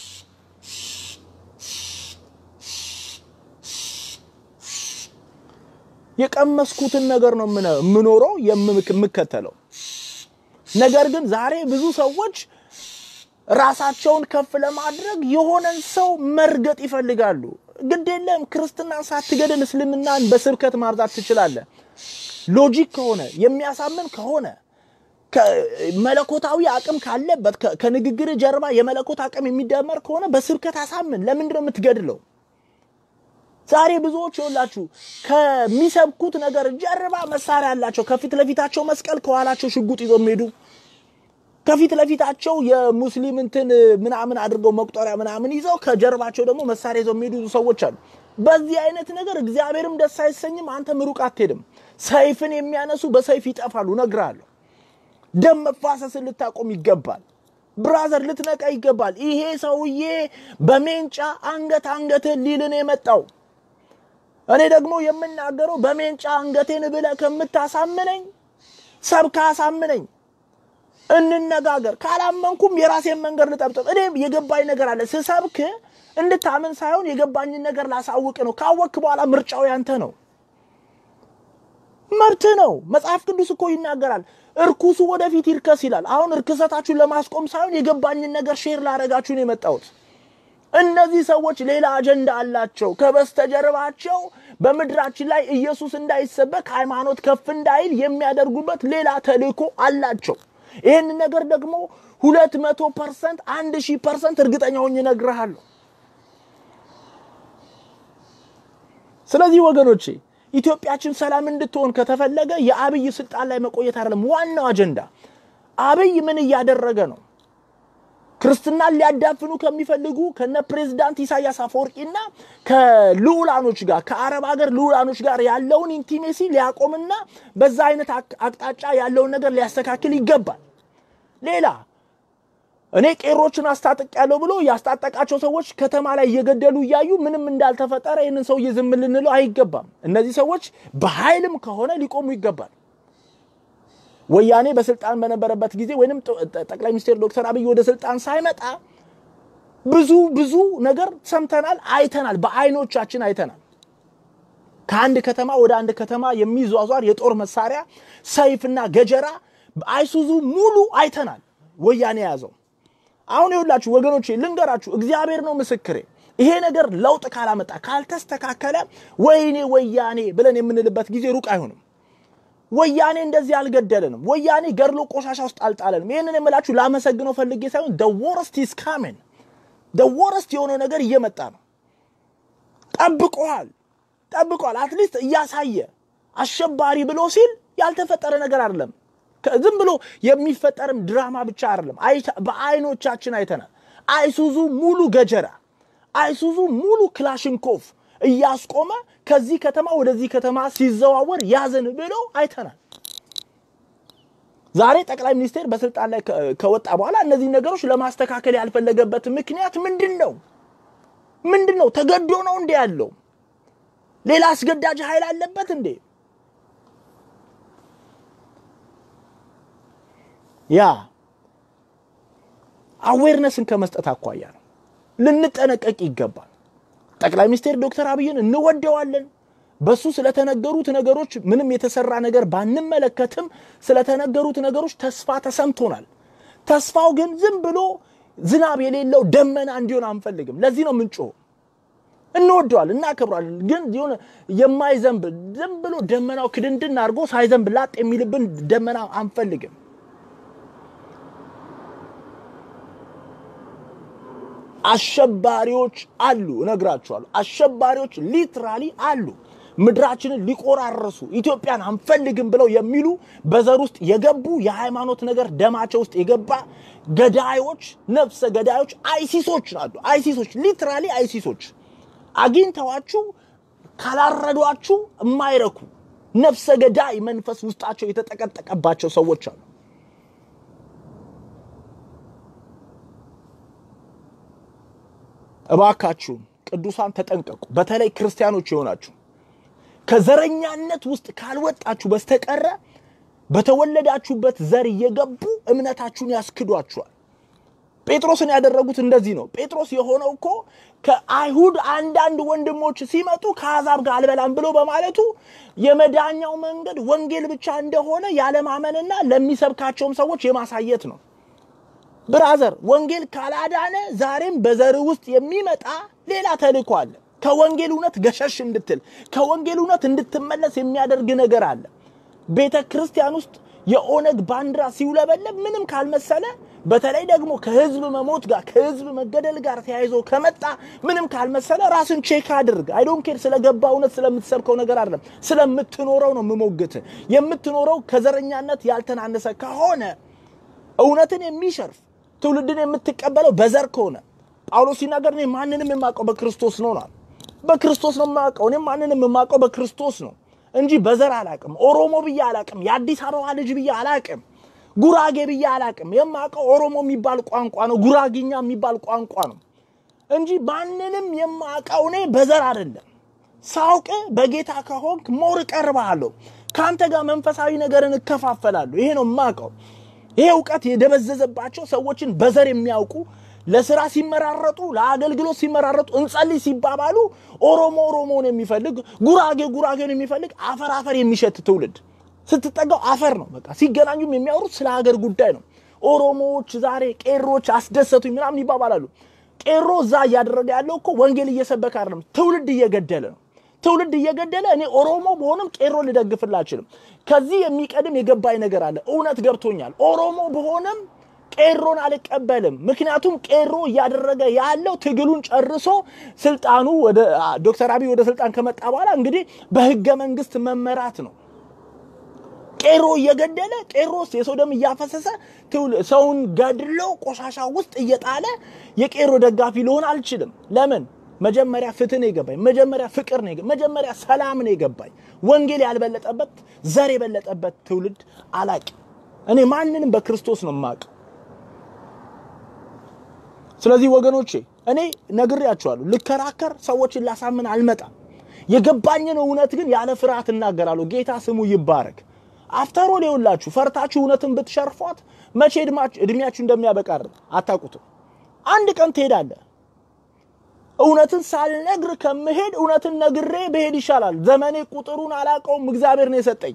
የቀመስኩትን ነገር ነው የምኖረው የምከተለው። ነገር ግን ዛሬ ብዙ ሰዎች ራሳቸውን ከፍ ለማድረግ የሆነን ሰው መርገጥ ይፈልጋሉ። ግድ የለም ክርስትናን ሳትገድል እስልምናን በስብከት ማብዛት ትችላለህ። ሎጂክ ከሆነ የሚያሳምን ከሆነ መለኮታዊ አቅም ካለበት ከንግግር ጀርባ የመለኮት አቅም የሚደመር ከሆነ በስብከት አሳምን። ለምንድን ነው የምትገድለው? ዛሬ ብዙዎች ይኸውላችሁ ከሚሰብኩት ነገር ጀርባ መሳሪያ ያላቸው ከፊት ለፊታቸው መስቀል ከኋላቸው ሽጉጥ ይዞ የሚሄዱ ከፊት ለፊታቸው የሙስሊም እንትን ምናምን አድርገው መቁጠሪያ ምናምን ይዘው ከጀርባቸው ደግሞ መሳሪያ ይዘው የሚሄዱ ሰዎች አሉ። በዚህ አይነት ነገር እግዚአብሔርም ደስ አይሰኝም፣ አንተም ሩቅ አትሄድም። ሰይፍን የሚያነሱ በሰይፍ ይጠፋሉ። እነግርሃለሁ። ደም መፋሰስን ልታቆም ይገባል። ብራዘር ልትነቃ ይገባል። ይሄ ሰውዬ በሜንጫ አንገት አንገትህን ሊልን የመጣው እኔ ደግሞ የምናገረው በሜንጫ አንገቴን ብለህ ከምታሳምነኝ ሰብካ አሳምነኝ፣ እንነጋገር። ካላመንኩም የራሴን መንገድ ልጠብጥብ። እኔ የገባኝ ነገር አለ። ስሰብክ እንድታምን ሳይሆን የገባኝን ነገር ላሳውቅ ነው። ካወክ በኋላ ምርጫው ያንተ ነው፣ መብት ነው። መጽሐፍ ቅዱስ እኮ ይናገራል። እርኩሱ ወደፊት ይርከስ ይላል። አሁን እርክሰታችሁን ለማስቆም ሳይሆን የገባኝን ነገር ሼር ላደርጋችሁ ነው የመጣሁት። እነዚህ ሰዎች ሌላ አጀንዳ አላቸው። ከበስተጀርባቸው በምድራችን ላይ ኢየሱስ እንዳይሰበክ ሃይማኖት ከፍ እንዳይል የሚያደርጉበት ሌላ ተልእኮ አላቸው። ይህን ነገር ደግሞ ሁለት መቶ ፐርሰንት አንድ ሺህ ፐርሰንት እርግጠኛ ሆኜ እነግርሃለሁ። ስለዚህ ወገኖቼ ኢትዮጵያችን ሰላም እንድትሆን ከተፈለገ የአብይ ስልጣን ላይ መቆየት አይደለም ዋናው አጀንዳ። አብይ ምን እያደረገ ነው? ክርስትናን ሊያዳፍኑ ከሚፈልጉ ከነ ፕሬዝዳንት ኢሳያስ አፈወርቂና ከልዑላኖች ጋር ከአረብ ሀገር ልዑላኖች ጋር ያለውን ኢንቲሜሲ ሊያቆምና በዛ አይነት አቅጣጫ ያለውን ነገር ሊያስተካክል ይገባል። ሌላ እኔ ቄሮችን አስታጥቅ ያለው ብሎ ያስታጠቃቸው ሰዎች ከተማ ላይ እየገደሉ እያዩ ምንም እንዳልተፈጠረ ይህንን ሰውዬ ዝም ልንለው አይገባም። እነዚህ ሰዎች በኃይልም ከሆነ ሊቆሙ ይገባል። ወያኔ በስልጣን በነበረበት ጊዜ ወይንም ጠቅላይ ሚኒስትር ዶክተር አብይ ወደ ስልጣን ሳይመጣ ብዙ ብዙ ነገር ሰምተናል፣ አይተናል፣ በአይኖቻችን አይተናል። ከአንድ ከተማ ወደ አንድ ከተማ የሚዟዟር የጦር መሳሪያ ሰይፍና ገጀራ አይሱዙ ሙሉ አይተናል፣ ወያኔ የያዘው። አሁን ይኸውላችሁ ወገኖቼ ልንገራችሁ፣ እግዚአብሔር ነው ምስክሬ። ይሄ ነገር ለውጥ ካላመጣ ካልተስተካከለ፣ ወይኔ ወያኔ ብለን የምንልበት ጊዜ ሩቅ አይሆንም። ወያኔ እንደዚህ አልገደለንም። ወያኔ ገድሎ ቆሻሻ ውስጥ አልጣለንም። ይህንን የምላችሁ ላመሰግነው ፈልጌ ሳይሆን ደ ወረስት ኢዝ ካሚንግ ደ ወረስት የሆነው ነገር እየመጣ ነው። ጠብቀዋል ጠብቀዋል። አትሊስት እያሳየ አሸባሪ ብሎ ሲል ያልተፈጠረ ነገር አይደለም። ዝም ብሎ የሚፈጠርም ድራማ ብቻ አይደለም። በአይኖቻችን አይተናል። አይሱዙ ሙሉ ገጀራ፣ አይሱዙ ሙሉ ክላሽንኮቭ እያስቆመ ከዚህ ከተማ ወደዚህ ከተማ ሲዘዋወር ያዘን ብሎ አይተናል። ዛሬ ጠቅላይ ሚኒስቴር በስልጣን ላይ ከወጣ በኋላ እነዚህ ነገሮች ለማስተካከል ያልፈለገበት ምክንያት ምንድን ነው? ምንድን ነው? ተገዶ ነው እንዴ ያለው? ሌላ አስገዳጅ ኃይል አለበት እንዴ? ያ አዌርነስን ከመስጠት አኳያ ነው። ልንጠነቀቅ ይገባል። ጠቅላይ ሚኒስትር ዶክተር አብይን እንወደዋለን። በሱ ስለተነገሩት ነገሮች ምንም የተሰራ ነገር ባንመለከትም ስለተነገሩት ነገሮች ተስፋ ተሰምቶናል። ተስፋው ግን ዝም ብሎ ዝናብ የሌለው ደመና እንዲሆን አንፈልግም። ለዚህ ነው ምንጮ እንወደዋል፣ እናከብረዋለን። ግን የሆነ የማይዘንብ ዝም ብሎ ደመናው ክድንድን አድርጎ ሳይዘንብ ላጥ የሚልብን ደመና አንፈልግም። አሸባሪዎች አሉ፣ እነግራችኋለሁ። አሸባሪዎች ሊትራሊ አሉ። ምድራችንን ሊቆራረሱ ኢትዮጵያን አንፈልግም ብለው የሚሉ በዘር ውስጥ የገቡ የሃይማኖት ነገር ደማቸው ውስጥ የገባ ገዳዮች፣ ነፍሰ ገዳዮች አይሲሶች አሉ። አይሲሶች ሊትራሊ አይሲሶች አግኝተዋችሁ ካላረዷችሁ የማይረኩ ነፍሰ ገዳይ መንፈስ ውስጣቸው የተጠቀጠቀባቸው ሰዎች አሉ። እባካችሁም ቅዱሳን ተጠንቀቁ። በተለይ ክርስቲያኖች የሆናችሁ ከዘረኛነት ውስጥ ካልወጣችሁ በስተቀረ በተወለዳችሁበት ዘር እየገቡ እምነታችሁን ያስክዷችኋል። ጴጥሮስን ያደረጉት እንደዚህ ነው። ጴጥሮስ የሆነው እኮ ከአይሁድ አንዳንድ ወንድሞች ሲመጡ ከአሕዛብ ጋር አልበላም ብሎ በማለቱ የመዳኛው መንገድ ወንጌል ብቻ እንደሆነ ያለማመንና ለሚሰብካቸውም ሰዎች የማሳየት ነው። ብራዘር ወንጌል ካላዳነ ዛሬም በዘር ውስጥ የሚመጣ ሌላ ተልእኮ አለ። ከወንጌል እውነት ገሸሽ እንድትል ከወንጌል እውነት እንድትመለስ የሚያደርግ ነገር አለ። ቤተ ክርስቲያን ውስጥ የኦነግ ባንዲራ ሲውለበለብ ምንም ካልመሰለ፣ በተለይ ደግሞ ከህዝብ መሞት ጋር ከህዝብ መገደል ጋር ተያይዞ ከመጣ ምንም ካልመሰለ ራስን ቼክ አድርግ። አይዶን ኬር ስለገባ እውነት ስለምትሰብከው ነገር አይደለም፣ ስለምትኖረው ነው የምሞግት። የምትኖረው ከዘረኛነት ያልተናነሰ ከሆነ እውነትን የሚሸርፍ ትውልድን የምትቀበለው በዘር ከሆነ ጳውሎስ ሲናገር እኔ ማንንም የማውቀው በክርስቶስ ነው ነው በክርስቶስ ነው የማውቀው። እኔ ማንንም የማውቀው በክርስቶስ ነው እንጂ በዘር አላቅም። ኦሮሞ ብዬ አላቅም። የአዲስ አበባ ልጅ ብዬ አላቅም። ጉራጌ ብዬ አላቅም። የማውቀው ኦሮሞ የሚባል ቋንቋ ነው፣ ጉራጌኛ የሚባል ቋንቋ ነው እንጂ ማንንም የማውቀው እኔ በዘር አይደለም። ሳውቅ በጌታ ከሆንክ ሞር እቀርብሃለሁ። ከአንተ ጋር መንፈሳዊ ነገርን እከፋፈላለሁ። ይሄ ነው የማውቀው። ይሄ እውቀት የደበዘዘባቸው ሰዎችን በዘር የሚያውቁ ለስራ ሲመራረጡ ለአገልግሎት ሲመራረጡ እንጸልይ ሲባባሉ ኦሮሞ ኦሮሞን የሚፈልግ ጉራጌ ጉራጌን የሚፈልግ አፈር አፈር የሚሸት ትውልድ ስትጠጋው አፈር ነው። በቃ ሲገናኙም የሚያወሩት ስለ ሀገር ጉዳይ ነው። ኦሮሞዎች ዛሬ ቄሮች አስደሰቱኝ ምናምን ይባባላሉ። ቄሮ እዛ እያደረገ ያለው እኮ ወንጌል እየሰበከ አይደለም፣ ትውልድ እየገደለ ነው። ትውልድ እየገደለ እኔ ኦሮሞ በሆንም ቄሮ ልደግፍላ አልችልም። ከዚህ የሚቀድም የገባኝ ነገር አለ። እውነት ገብቶኛል። ኦሮሞ በሆንም ቄሮን አልቀበልም። ምክንያቱም ቄሮ እያደረገ ያለው ትግሉን ጨርሶ ስልጣኑ ወደ ዶክተር አብይ ወደ ስልጣን ከመጣ በኋላ እንግዲህ በህገ መንግስት መመራት ነው። ቄሮ እየገደለ ቄሮስ የሰው ደም እያፈሰሰ ሰውን ገድሎ ቆሻሻ ውስጥ እየጣለ የቄሮ ደጋፊ ልሆን አልችልም። ለምን? መጀመሪያ ፍትህ ነው የገባኝ። መጀመሪያ ፍቅር ነው የገባኝ። መጀመሪያ ሰላም ነው የገባኝ። ወንጌል ያልበለጠበት ዘር የበለጠበት ትውልድ አላቅም። እኔ ማንንም በክርስቶስ ነው የማውቀው። ስለዚህ ወገኖቼ እኔ ነግሬያቸዋለሁ። ልከራከር፣ ሰዎችን ላሳምን አልመጣም። የገባኝን እውነት ግን ያለ ፍርሃት እናገራለሁ። ጌታ ስሙ ይባረክ። አፍተሮ ሊውላችሁ ፈርታችሁ እውነትን ብትሸርፏት መቼ እድሜያችሁ እንደሚያበቃ አታውቁትም። አንድ ቀን ትሄዳለህ። እውነትን ሳልነግር ከምሄድ እውነትን ነግሬ ብሄድ ይሻላል። ዘመኔ ቁጥሩን አላውቀውም፣ እግዚአብሔር ነው የሰጠኝ።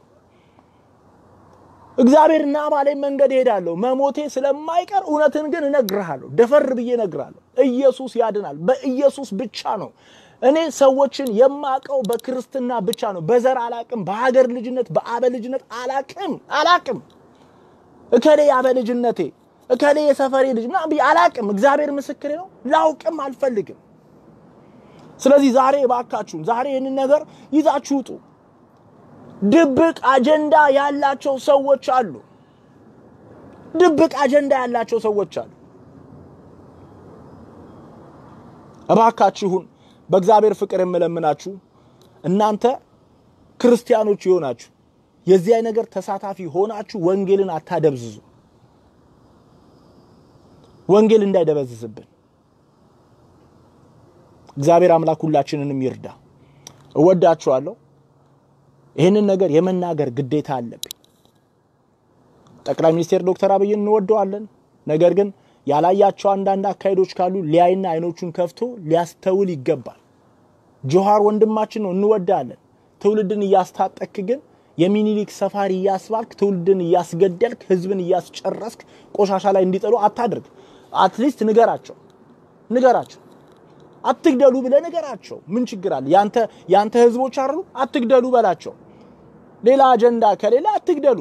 እግዚአብሔር እና ባለኝ መንገድ እሄዳለሁ። መሞቴ ስለማይቀር እውነትን ግን እነግርሃለሁ። ደፈር ብዬ እነግርሃለሁ። ኢየሱስ ያድናል። በኢየሱስ ብቻ ነው እኔ ሰዎችን የማቀው በክርስትና ብቻ ነው። በዘር አላቅም። በሀገር ልጅነት፣ በአበ ልጅነት አላቅም አላቅም። እከሌ የአበ ልጅነቴ እከሌ የሰፈሬ ልጅ ምናምን ብዬ አላቅም። እግዚአብሔር ምስክሬ ነው። ላውቅም አልፈልግም። ስለዚህ ዛሬ እባካችሁን ዛሬ ይህንን ነገር ይዛችሁ ውጡ። ድብቅ አጀንዳ ያላቸው ሰዎች አሉ። ድብቅ አጀንዳ ያላቸው ሰዎች አሉ። እባካችሁን በእግዚአብሔር ፍቅር የምለምናችሁ እናንተ ክርስቲያኖች የሆናችሁ የዚህ ነገር ተሳታፊ ሆናችሁ ወንጌልን አታደብዝዙ። ወንጌል እንዳይደበዝዝብን እግዚአብሔር አምላክ ሁላችንንም ይርዳ። እወዳችኋለሁ። ይህንን ነገር የመናገር ግዴታ አለብኝ። ጠቅላይ ሚኒስቴር ዶክተር አብይን እንወደዋለን። ነገር ግን ያላያቸው አንዳንድ አካሄዶች ካሉ ሊያይና አይኖቹን ከፍቶ ሊያስተውል ይገባል። ጆሃር ወንድማችን ነው፣ እንወዳለን። ትውልድን እያስታጠክ ግን የሚኒሊክ ሰፋሪ እያስባልክ ትውልድን እያስገደልክ ህዝብን እያስጨረስክ ቆሻሻ ላይ እንዲጥሉ አታድርግ። አትሊስት ንገራቸው ንገራቸው አትግደሉ ብለህ ንገራቸው። ምን ችግር አለ? ያንተ ያንተ ህዝቦች አይደሉ? አትግደሉ በላቸው። ሌላ አጀንዳ ከሌለ አትግደሉ።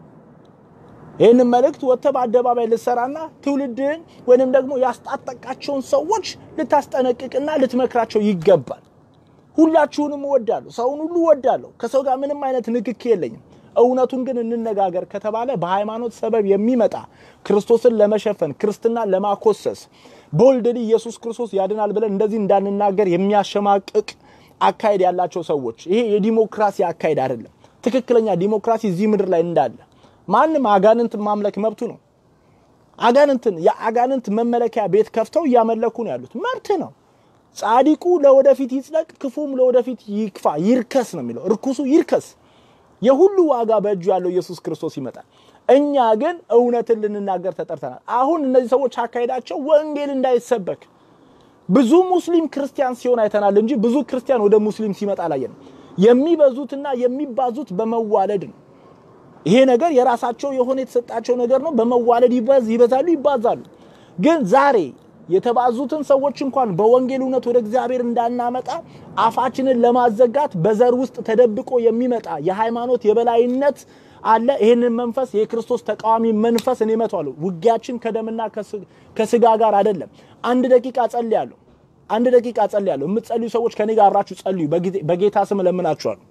ይህንን መልእክት ወጥተህ በአደባባይ ልትሰራና ትውልድን ወይንም ደግሞ ያስጣጠቃቸውን ሰዎች ልታስጠነቅቅና ልትመክራቸው ይገባል። ሁላችሁንም እወዳለሁ፣ ሰውን ሁሉ እወዳለሁ። ከሰው ጋር ምንም አይነት ንክኪ የለኝም። እውነቱን ግን እንነጋገር ከተባለ በሃይማኖት ሰበብ የሚመጣ ክርስቶስን ለመሸፈን ክርስትናን ለማኮሰስ ቦልድሊ ኢየሱስ ክርስቶስ ያድናል ብለን እንደዚህ እንዳንናገር የሚያሸማቅቅ አካሄድ ያላቸው ሰዎች ይሄ የዲሞክራሲ አካሄድ አይደለም። ትክክለኛ ዲሞክራሲ እዚህ ምድር ላይ እንዳለ ማንም አጋንንትን ማምለክ መብቱ ነው። አጋንንትን የአጋንንት መመለኪያ ቤት ከፍተው እያመለኩ ነው ያሉት፣ መብት ነው። ጻዲቁ ለወደፊት ይጽደቅ፣ ክፉም ለወደፊት ይክፋ ይርከስ ነው የሚለው። እርኩሱ ይርከስ። የሁሉ ዋጋ በእጁ ያለው ኢየሱስ ክርስቶስ ይመጣል። እኛ ግን እውነትን ልንናገር ተጠርተናል። አሁን እነዚህ ሰዎች አካሄዳቸው ወንጌል እንዳይሰበክ ብዙ ሙስሊም ክርስቲያን ሲሆን አይተናል እንጂ ብዙ ክርስቲያን ወደ ሙስሊም ሲመጣ አላየንም። የሚበዙትና የሚባዙት በመዋለድ ነው። ይሄ ነገር የራሳቸው የሆነ የተሰጣቸው ነገር ነው። በመዋለድ ይበዛሉ፣ ይባዛሉ። ግን ዛሬ የተባዙትን ሰዎች እንኳን በወንጌል እውነት ወደ እግዚአብሔር እንዳናመጣ አፋችንን ለማዘጋት በዘር ውስጥ ተደብቆ የሚመጣ የሃይማኖት የበላይነት አለ። ይህንን መንፈስ የክርስቶስ ተቃዋሚ መንፈስ እኔ እመታዋለሁ። ውጊያችን ከደምና ከስጋ ጋር አይደለም። አንድ ደቂቃ ጸልያለሁ። አንድ ደቂቃ ጸልያለሁ። የምትጸልዩ ሰዎች ከኔ ጋር አብራችሁ ጸልዩ። በጌታ ስም እለምናችኋለሁ።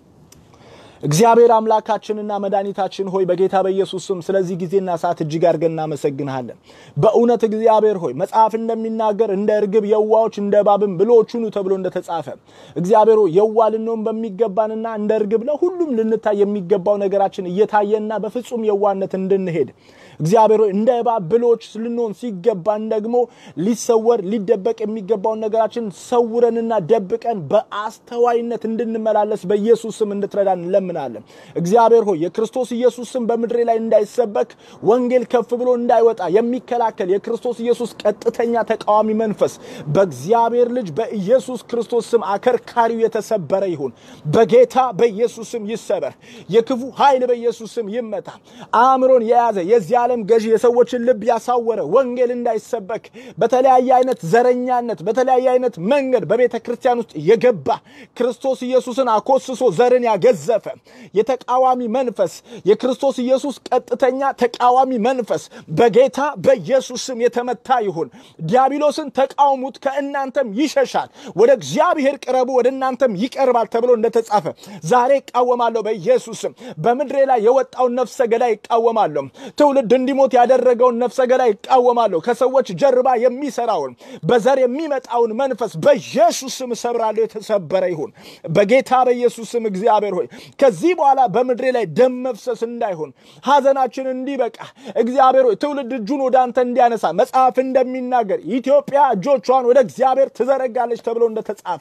እግዚአብሔር አምላካችንና መድኃኒታችን ሆይ በጌታ በኢየሱስ ስም ስለዚህ ጊዜና ሰዓት እጅግ አድርገን እናመሰግንሃለን። በእውነት እግዚአብሔር ሆይ መጽሐፍ እንደሚናገር እንደ እርግብ የዋዎች እንደ እባብም ብልሆች ሁኑ ተብሎ እንደተጻፈ እግዚአብሔር ሆይ የዋ ልንሆን በሚገባንና እንደ እርግብ ለሁሉም ልንታይ የሚገባው ነገራችን እየታየና በፍጹም የዋነት እንድንሄድ እግዚአብሔር ሆይ እንደ እባብ ብልሆች ልንሆን ሲገባን ደግሞ ሊሰወር ሊደበቅ የሚገባውን ነገራችን ሰውረንና ደብቀን በአስተዋይነት እንድንመላለስ በኢየሱስ ስም እንድትረዳን እንለምናለን። እግዚአብሔር ሆይ የክርስቶስ ኢየሱስ ስም በምድሬ ላይ እንዳይሰበክ ወንጌል ከፍ ብሎ እንዳይወጣ የሚከላከል የክርስቶስ ኢየሱስ ቀጥተኛ ተቃዋሚ መንፈስ በእግዚአብሔር ልጅ በኢየሱስ ክርስቶስ ስም አከርካሪው የተሰበረ ይሁን። በጌታ በኢየሱስ ስም ይሰበር። የክፉ ኃይል በኢየሱስ ስም ይመታ። አእምሮን የያዘ የዚህ ዓለም ገዢ የሰዎችን ልብ ያሳወረ ወንጌል እንዳይሰበክ በተለያየ አይነት ዘረኛነት በተለያየ አይነት መንገድ በቤተ ክርስቲያን ውስጥ የገባ ክርስቶስ ኢየሱስን አኮስሶ ዘርን ያገዘፈ የተቃዋሚ መንፈስ የክርስቶስ ኢየሱስ ቀጥተኛ ተቃዋሚ መንፈስ በጌታ በኢየሱስ ስም የተመታ ይሁን። ዲያብሎስን ተቃውሙት፣ ከእናንተም ይሸሻል። ወደ እግዚአብሔር ቅረቡ፣ ወደ እናንተም ይቀርባል ተብሎ እንደተጻፈ ዛሬ እቃወማለሁ በኢየሱስ ስም። በምድሬ ላይ የወጣውን ነፍሰ ገዳይ እቃወማለሁ። ትውልድ እንዲሞት ያደረገውን ነፍሰ ገዳይ እቃወማለሁ። ከሰዎች ጀርባ የሚሰራውን በዘር የሚመጣውን መንፈስ በኢየሱስ ስም እሰብራለሁ። የተሰበረ ይሁን በጌታ በኢየሱስ ስም። እግዚአብሔር ሆይ ከዚህ በኋላ በምድሬ ላይ ደም መፍሰስ እንዳይሆን ሐዘናችን እንዲበቃ እግዚአብሔር ሆይ ትውልድ እጁን ወደ አንተ እንዲያነሳ መጽሐፍ እንደሚናገር ኢትዮጵያ እጆቿን ወደ እግዚአብሔር ትዘረጋለች ተብሎ እንደተጻፈ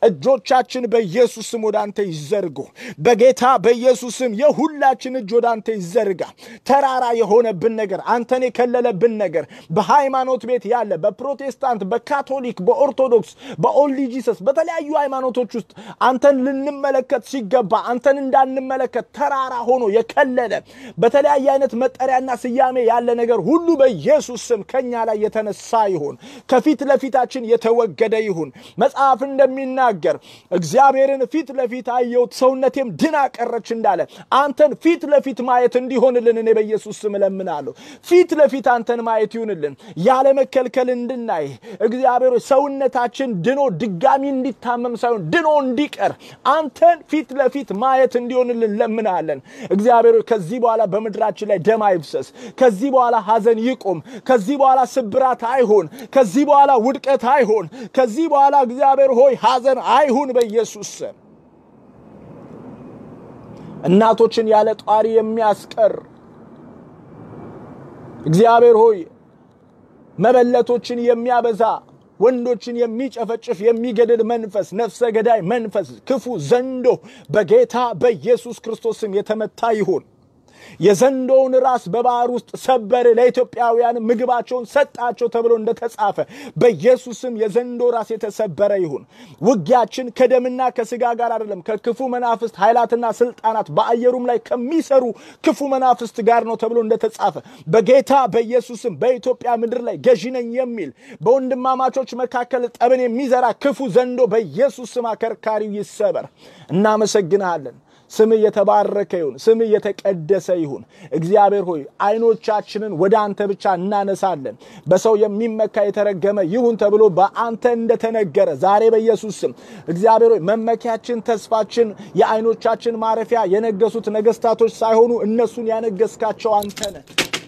እጆቻችን በኢየሱስ ስም ወደ አንተ ይዘርጉ። በጌታ በኢየሱስ ስም የሁላችን እጅ ወደ አንተ ይዘርጋ። ተራራ የሆነብን ነገር አንተን የከለለብን ነገር በሃይማኖት ቤት ያለ በፕሮቴስታንት፣ በካቶሊክ፣ በኦርቶዶክስ፣ በኦንሊ ጂሰስ በተለያዩ ሃይማኖቶች ውስጥ አንተን ልንመለከት ሲገባ አንተን እንዳንመለከት ተራራ ሆኖ የከለለ በተለያየ አይነት መጠሪያና ስያሜ ያለ ነገር ሁሉ በኢየሱስ ስም ከኛ ላይ የተነሳ ይሁን፣ ከፊት ለፊታችን የተወገደ ይሁን። መጽሐፍ እንደሚናገር እግዚአብሔርን ፊት ለፊት አየሁት ሰውነቴም ድና ቀረች እንዳለ አንተን ፊት ለፊት ማየት እንዲሆንልን እኔ በኢየሱስ ስም እለምናለሁ። ፊት ለፊት አንተን ማየት ይሁንልን፣ ያለ መከልከል እንድናይ እግዚአብሔር ሰውነታችን ድኖ ድጋሚ እንዲታመም ሳይሆን ድኖ እንዲቀር አንተን ፊት ለፊት ማየት እንዲሆንልን ለምናለን። እግዚአብሔር ከዚህ በኋላ በምድራችን ላይ ደም አይፍሰስ። ከዚህ በኋላ ሐዘን ይቁም። ከዚህ በኋላ ስብራት አይሁን። ከዚህ በኋላ ውድቀት አይሁን። ከዚህ በኋላ እግዚአብሔር ሆይ ሐዘን አይሁን በኢየሱስ ስም። እናቶችን ያለ ጧሪ የሚያስቀር እግዚአብሔር ሆይ መበለቶችን የሚያበዛ ወንዶችን የሚጨፈጭፍ የሚገድል መንፈስ፣ ነፍሰ ገዳይ መንፈስ፣ ክፉ ዘንዶ በጌታ በኢየሱስ ክርስቶስ ስም የተመታ ይሁን። የዘንዶውን ራስ በባህር ውስጥ ሰበር፣ ለኢትዮጵያውያን ምግባቸውን ሰጣቸው ተብሎ እንደተጻፈ በኢየሱስም የዘንዶ ራስ የተሰበረ ይሁን። ውጊያችን ከደምና ከስጋ ጋር አይደለም፣ ከክፉ መናፍስት ኃይላትና ስልጣናት በአየሩም ላይ ከሚሰሩ ክፉ መናፍስት ጋር ነው ተብሎ እንደተጻፈ በጌታ በኢየሱስም በኢትዮጵያ ምድር ላይ ገዢ ነኝ የሚል በወንድማማቾች መካከል ጠብን የሚዘራ ክፉ ዘንዶ በኢየሱስ ስም አከርካሪው ይሰበር። እናመሰግንሃለን። ስምህ የተባረከ ይሁን። ስምህ የተቀደሰ ይሁን። እግዚአብሔር ሆይ አይኖቻችንን ወደ አንተ ብቻ እናነሳለን። በሰው የሚመካ የተረገመ ይሁን ተብሎ በአንተ እንደተነገረ ዛሬ በኢየሱስ ስም እግዚአብሔር ሆይ መመኪያችን፣ ተስፋችን፣ የአይኖቻችን ማረፊያ የነገሱት ነገስታቶች ሳይሆኑ እነሱን ያነገስካቸው አንተ ነህ።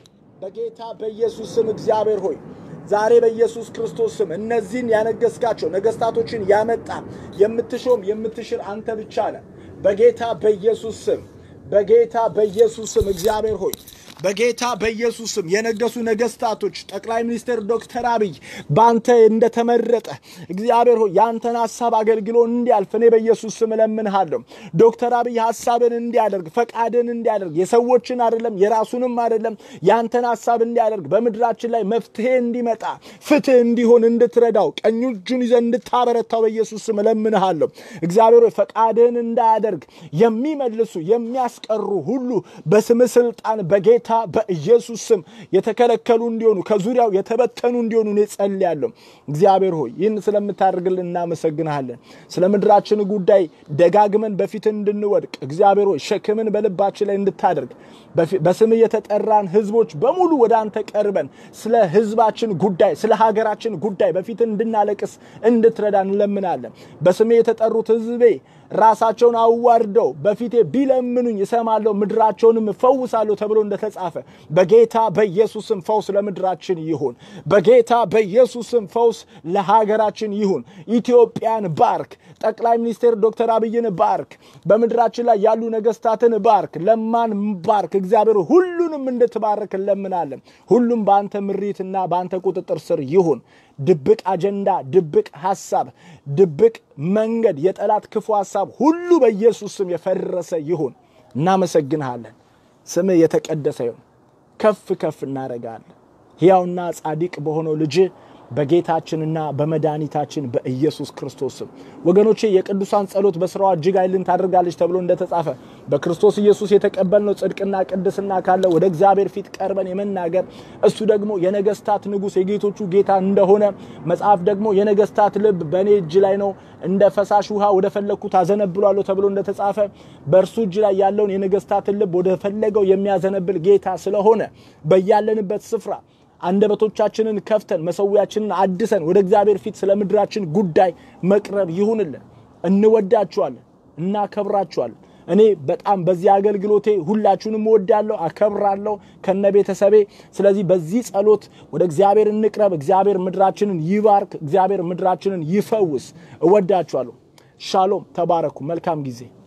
በጌታ በኢየሱስ ስም እግዚአብሔር ሆይ ዛሬ በኢየሱስ ክርስቶስ ስም እነዚህን ያነገስካቸው ነገስታቶችን ያመጣ የምትሾም የምትሽር አንተ ብቻ ነህ። በጌታ በኢየሱስ ስም በጌታ በኢየሱስ ስም እግዚአብሔር ሆይ በጌታ በኢየሱስ ስም የነገሱ ነገስታቶች ጠቅላይ ሚኒስትር ዶክተር አብይ በአንተ እንደተመረጠ እግዚአብሔር ሆይ የአንተን ሀሳብ አገልግሎ እንዲያልፍ እኔ በኢየሱስ ስም እለምንሃለሁ። ዶክተር አብይ ሀሳብን እንዲያደርግ ፈቃድን እንዲያደርግ የሰዎችን አይደለም የራሱንም አይደለም የአንተን ሀሳብ እንዲያደርግ በምድራችን ላይ መፍትሄ እንዲመጣ ፍትህ እንዲሆን እንድትረዳው ቀኝ እጁን ይዘህ እንድታበረታው በኢየሱስ ስም እለምንሃለሁ። እግዚአብሔር ሆይ ፈቃድህን እንዳያደርግ የሚመልሱ የሚያስቀሩ ሁሉ በስም ስልጣን በጌታ በኢየሱስ ስም የተከለከሉ እንዲሆኑ ከዙሪያው የተበተኑ እንዲሆኑ እኔ ጸልያለሁ። እግዚአብሔር ሆይ ይህን ስለምታደርግልን እናመሰግንሃለን። ስለ ምድራችን ጉዳይ ደጋግመን በፊት እንድንወድቅ እግዚአብሔር ሆይ ሸክምን በልባችን ላይ እንድታደርግ በስም የተጠራን ህዝቦች በሙሉ ወደ አንተ ቀርበን ስለ ህዝባችን ጉዳይ ስለ ሀገራችን ጉዳይ በፊት እንድናለቅስ እንድትረዳ እንለምናለን። በስሜ የተጠሩት ህዝቤ ራሳቸውን አዋርደው በፊቴ ቢለምኑኝ እሰማለሁ ምድራቸውንም እፈውሳለሁ ተብሎ እንደተጻፈ በጌታ በኢየሱስም ፈውስ ለምድራችን ይሁን። በጌታ በኢየሱስም ፈውስ ለሀገራችን ይሁን። ኢትዮጵያን ባርክ። ጠቅላይ ሚኒስትር ዶክተር አብይን ባርክ። በምድራችን ላይ ያሉ ነገስታትን ባርክ። ለማን ባርክ። እግዚአብሔር ሁሉንም እንድትባርክ እንለምናለን። ሁሉም በአንተ ምሪትና በአንተ ቁጥጥር ስር ይሁን። ድብቅ አጀንዳ፣ ድብቅ ሐሳብ፣ ድብቅ መንገድ፣ የጠላት ክፉ ሐሳብ ሁሉ በኢየሱስ ስም የፈረሰ ይሁን። እናመሰግንሃለን። ስምህ የተቀደሰ ይሁን። ከፍ ከፍ እናደርጋለን። ሕያውና ጻድቅ በሆነው ልጅ በጌታችንና በመድኃኒታችን በኢየሱስ ክርስቶስ ስም ወገኖቼ የቅዱሳን ጸሎት በስራዋ እጅግ ኃይልን ታደርጋለች ተብሎ እንደተጻፈ በክርስቶስ ኢየሱስ የተቀበልነው ጽድቅና ቅድስና ካለ ወደ እግዚአብሔር ፊት ቀርበን የመናገር እሱ ደግሞ የነገስታት ንጉሥ የጌቶቹ ጌታ እንደሆነ መጽሐፍ ደግሞ የነገስታት ልብ በእኔ እጅ ላይ ነው እንደ ፈሳሽ ውሃ ወደ ፈለግኩት አዘነብሏለሁ ተብሎ እንደተጻፈ በእርሱ እጅ ላይ ያለውን የነገስታትን ልብ ወደ ፈለገው የሚያዘነብል ጌታ ስለሆነ በያለንበት ስፍራ አንደበቶቻችንን ከፍተን መሰዊያችንን አድሰን ወደ እግዚአብሔር ፊት ስለ ምድራችን ጉዳይ መቅረብ ይሁንልን። እንወዳችኋለን፣ እናከብራችኋለን። እኔ በጣም በዚህ አገልግሎቴ ሁላችሁንም እወዳለሁ፣ አከብራለሁ ከነ ቤተሰቤ። ስለዚህ በዚህ ጸሎት ወደ እግዚአብሔር እንቅረብ። እግዚአብሔር ምድራችንን ይባርክ። እግዚአብሔር ምድራችንን ይፈውስ። እወዳችኋለሁ። ሻሎም። ተባረኩ። መልካም ጊዜ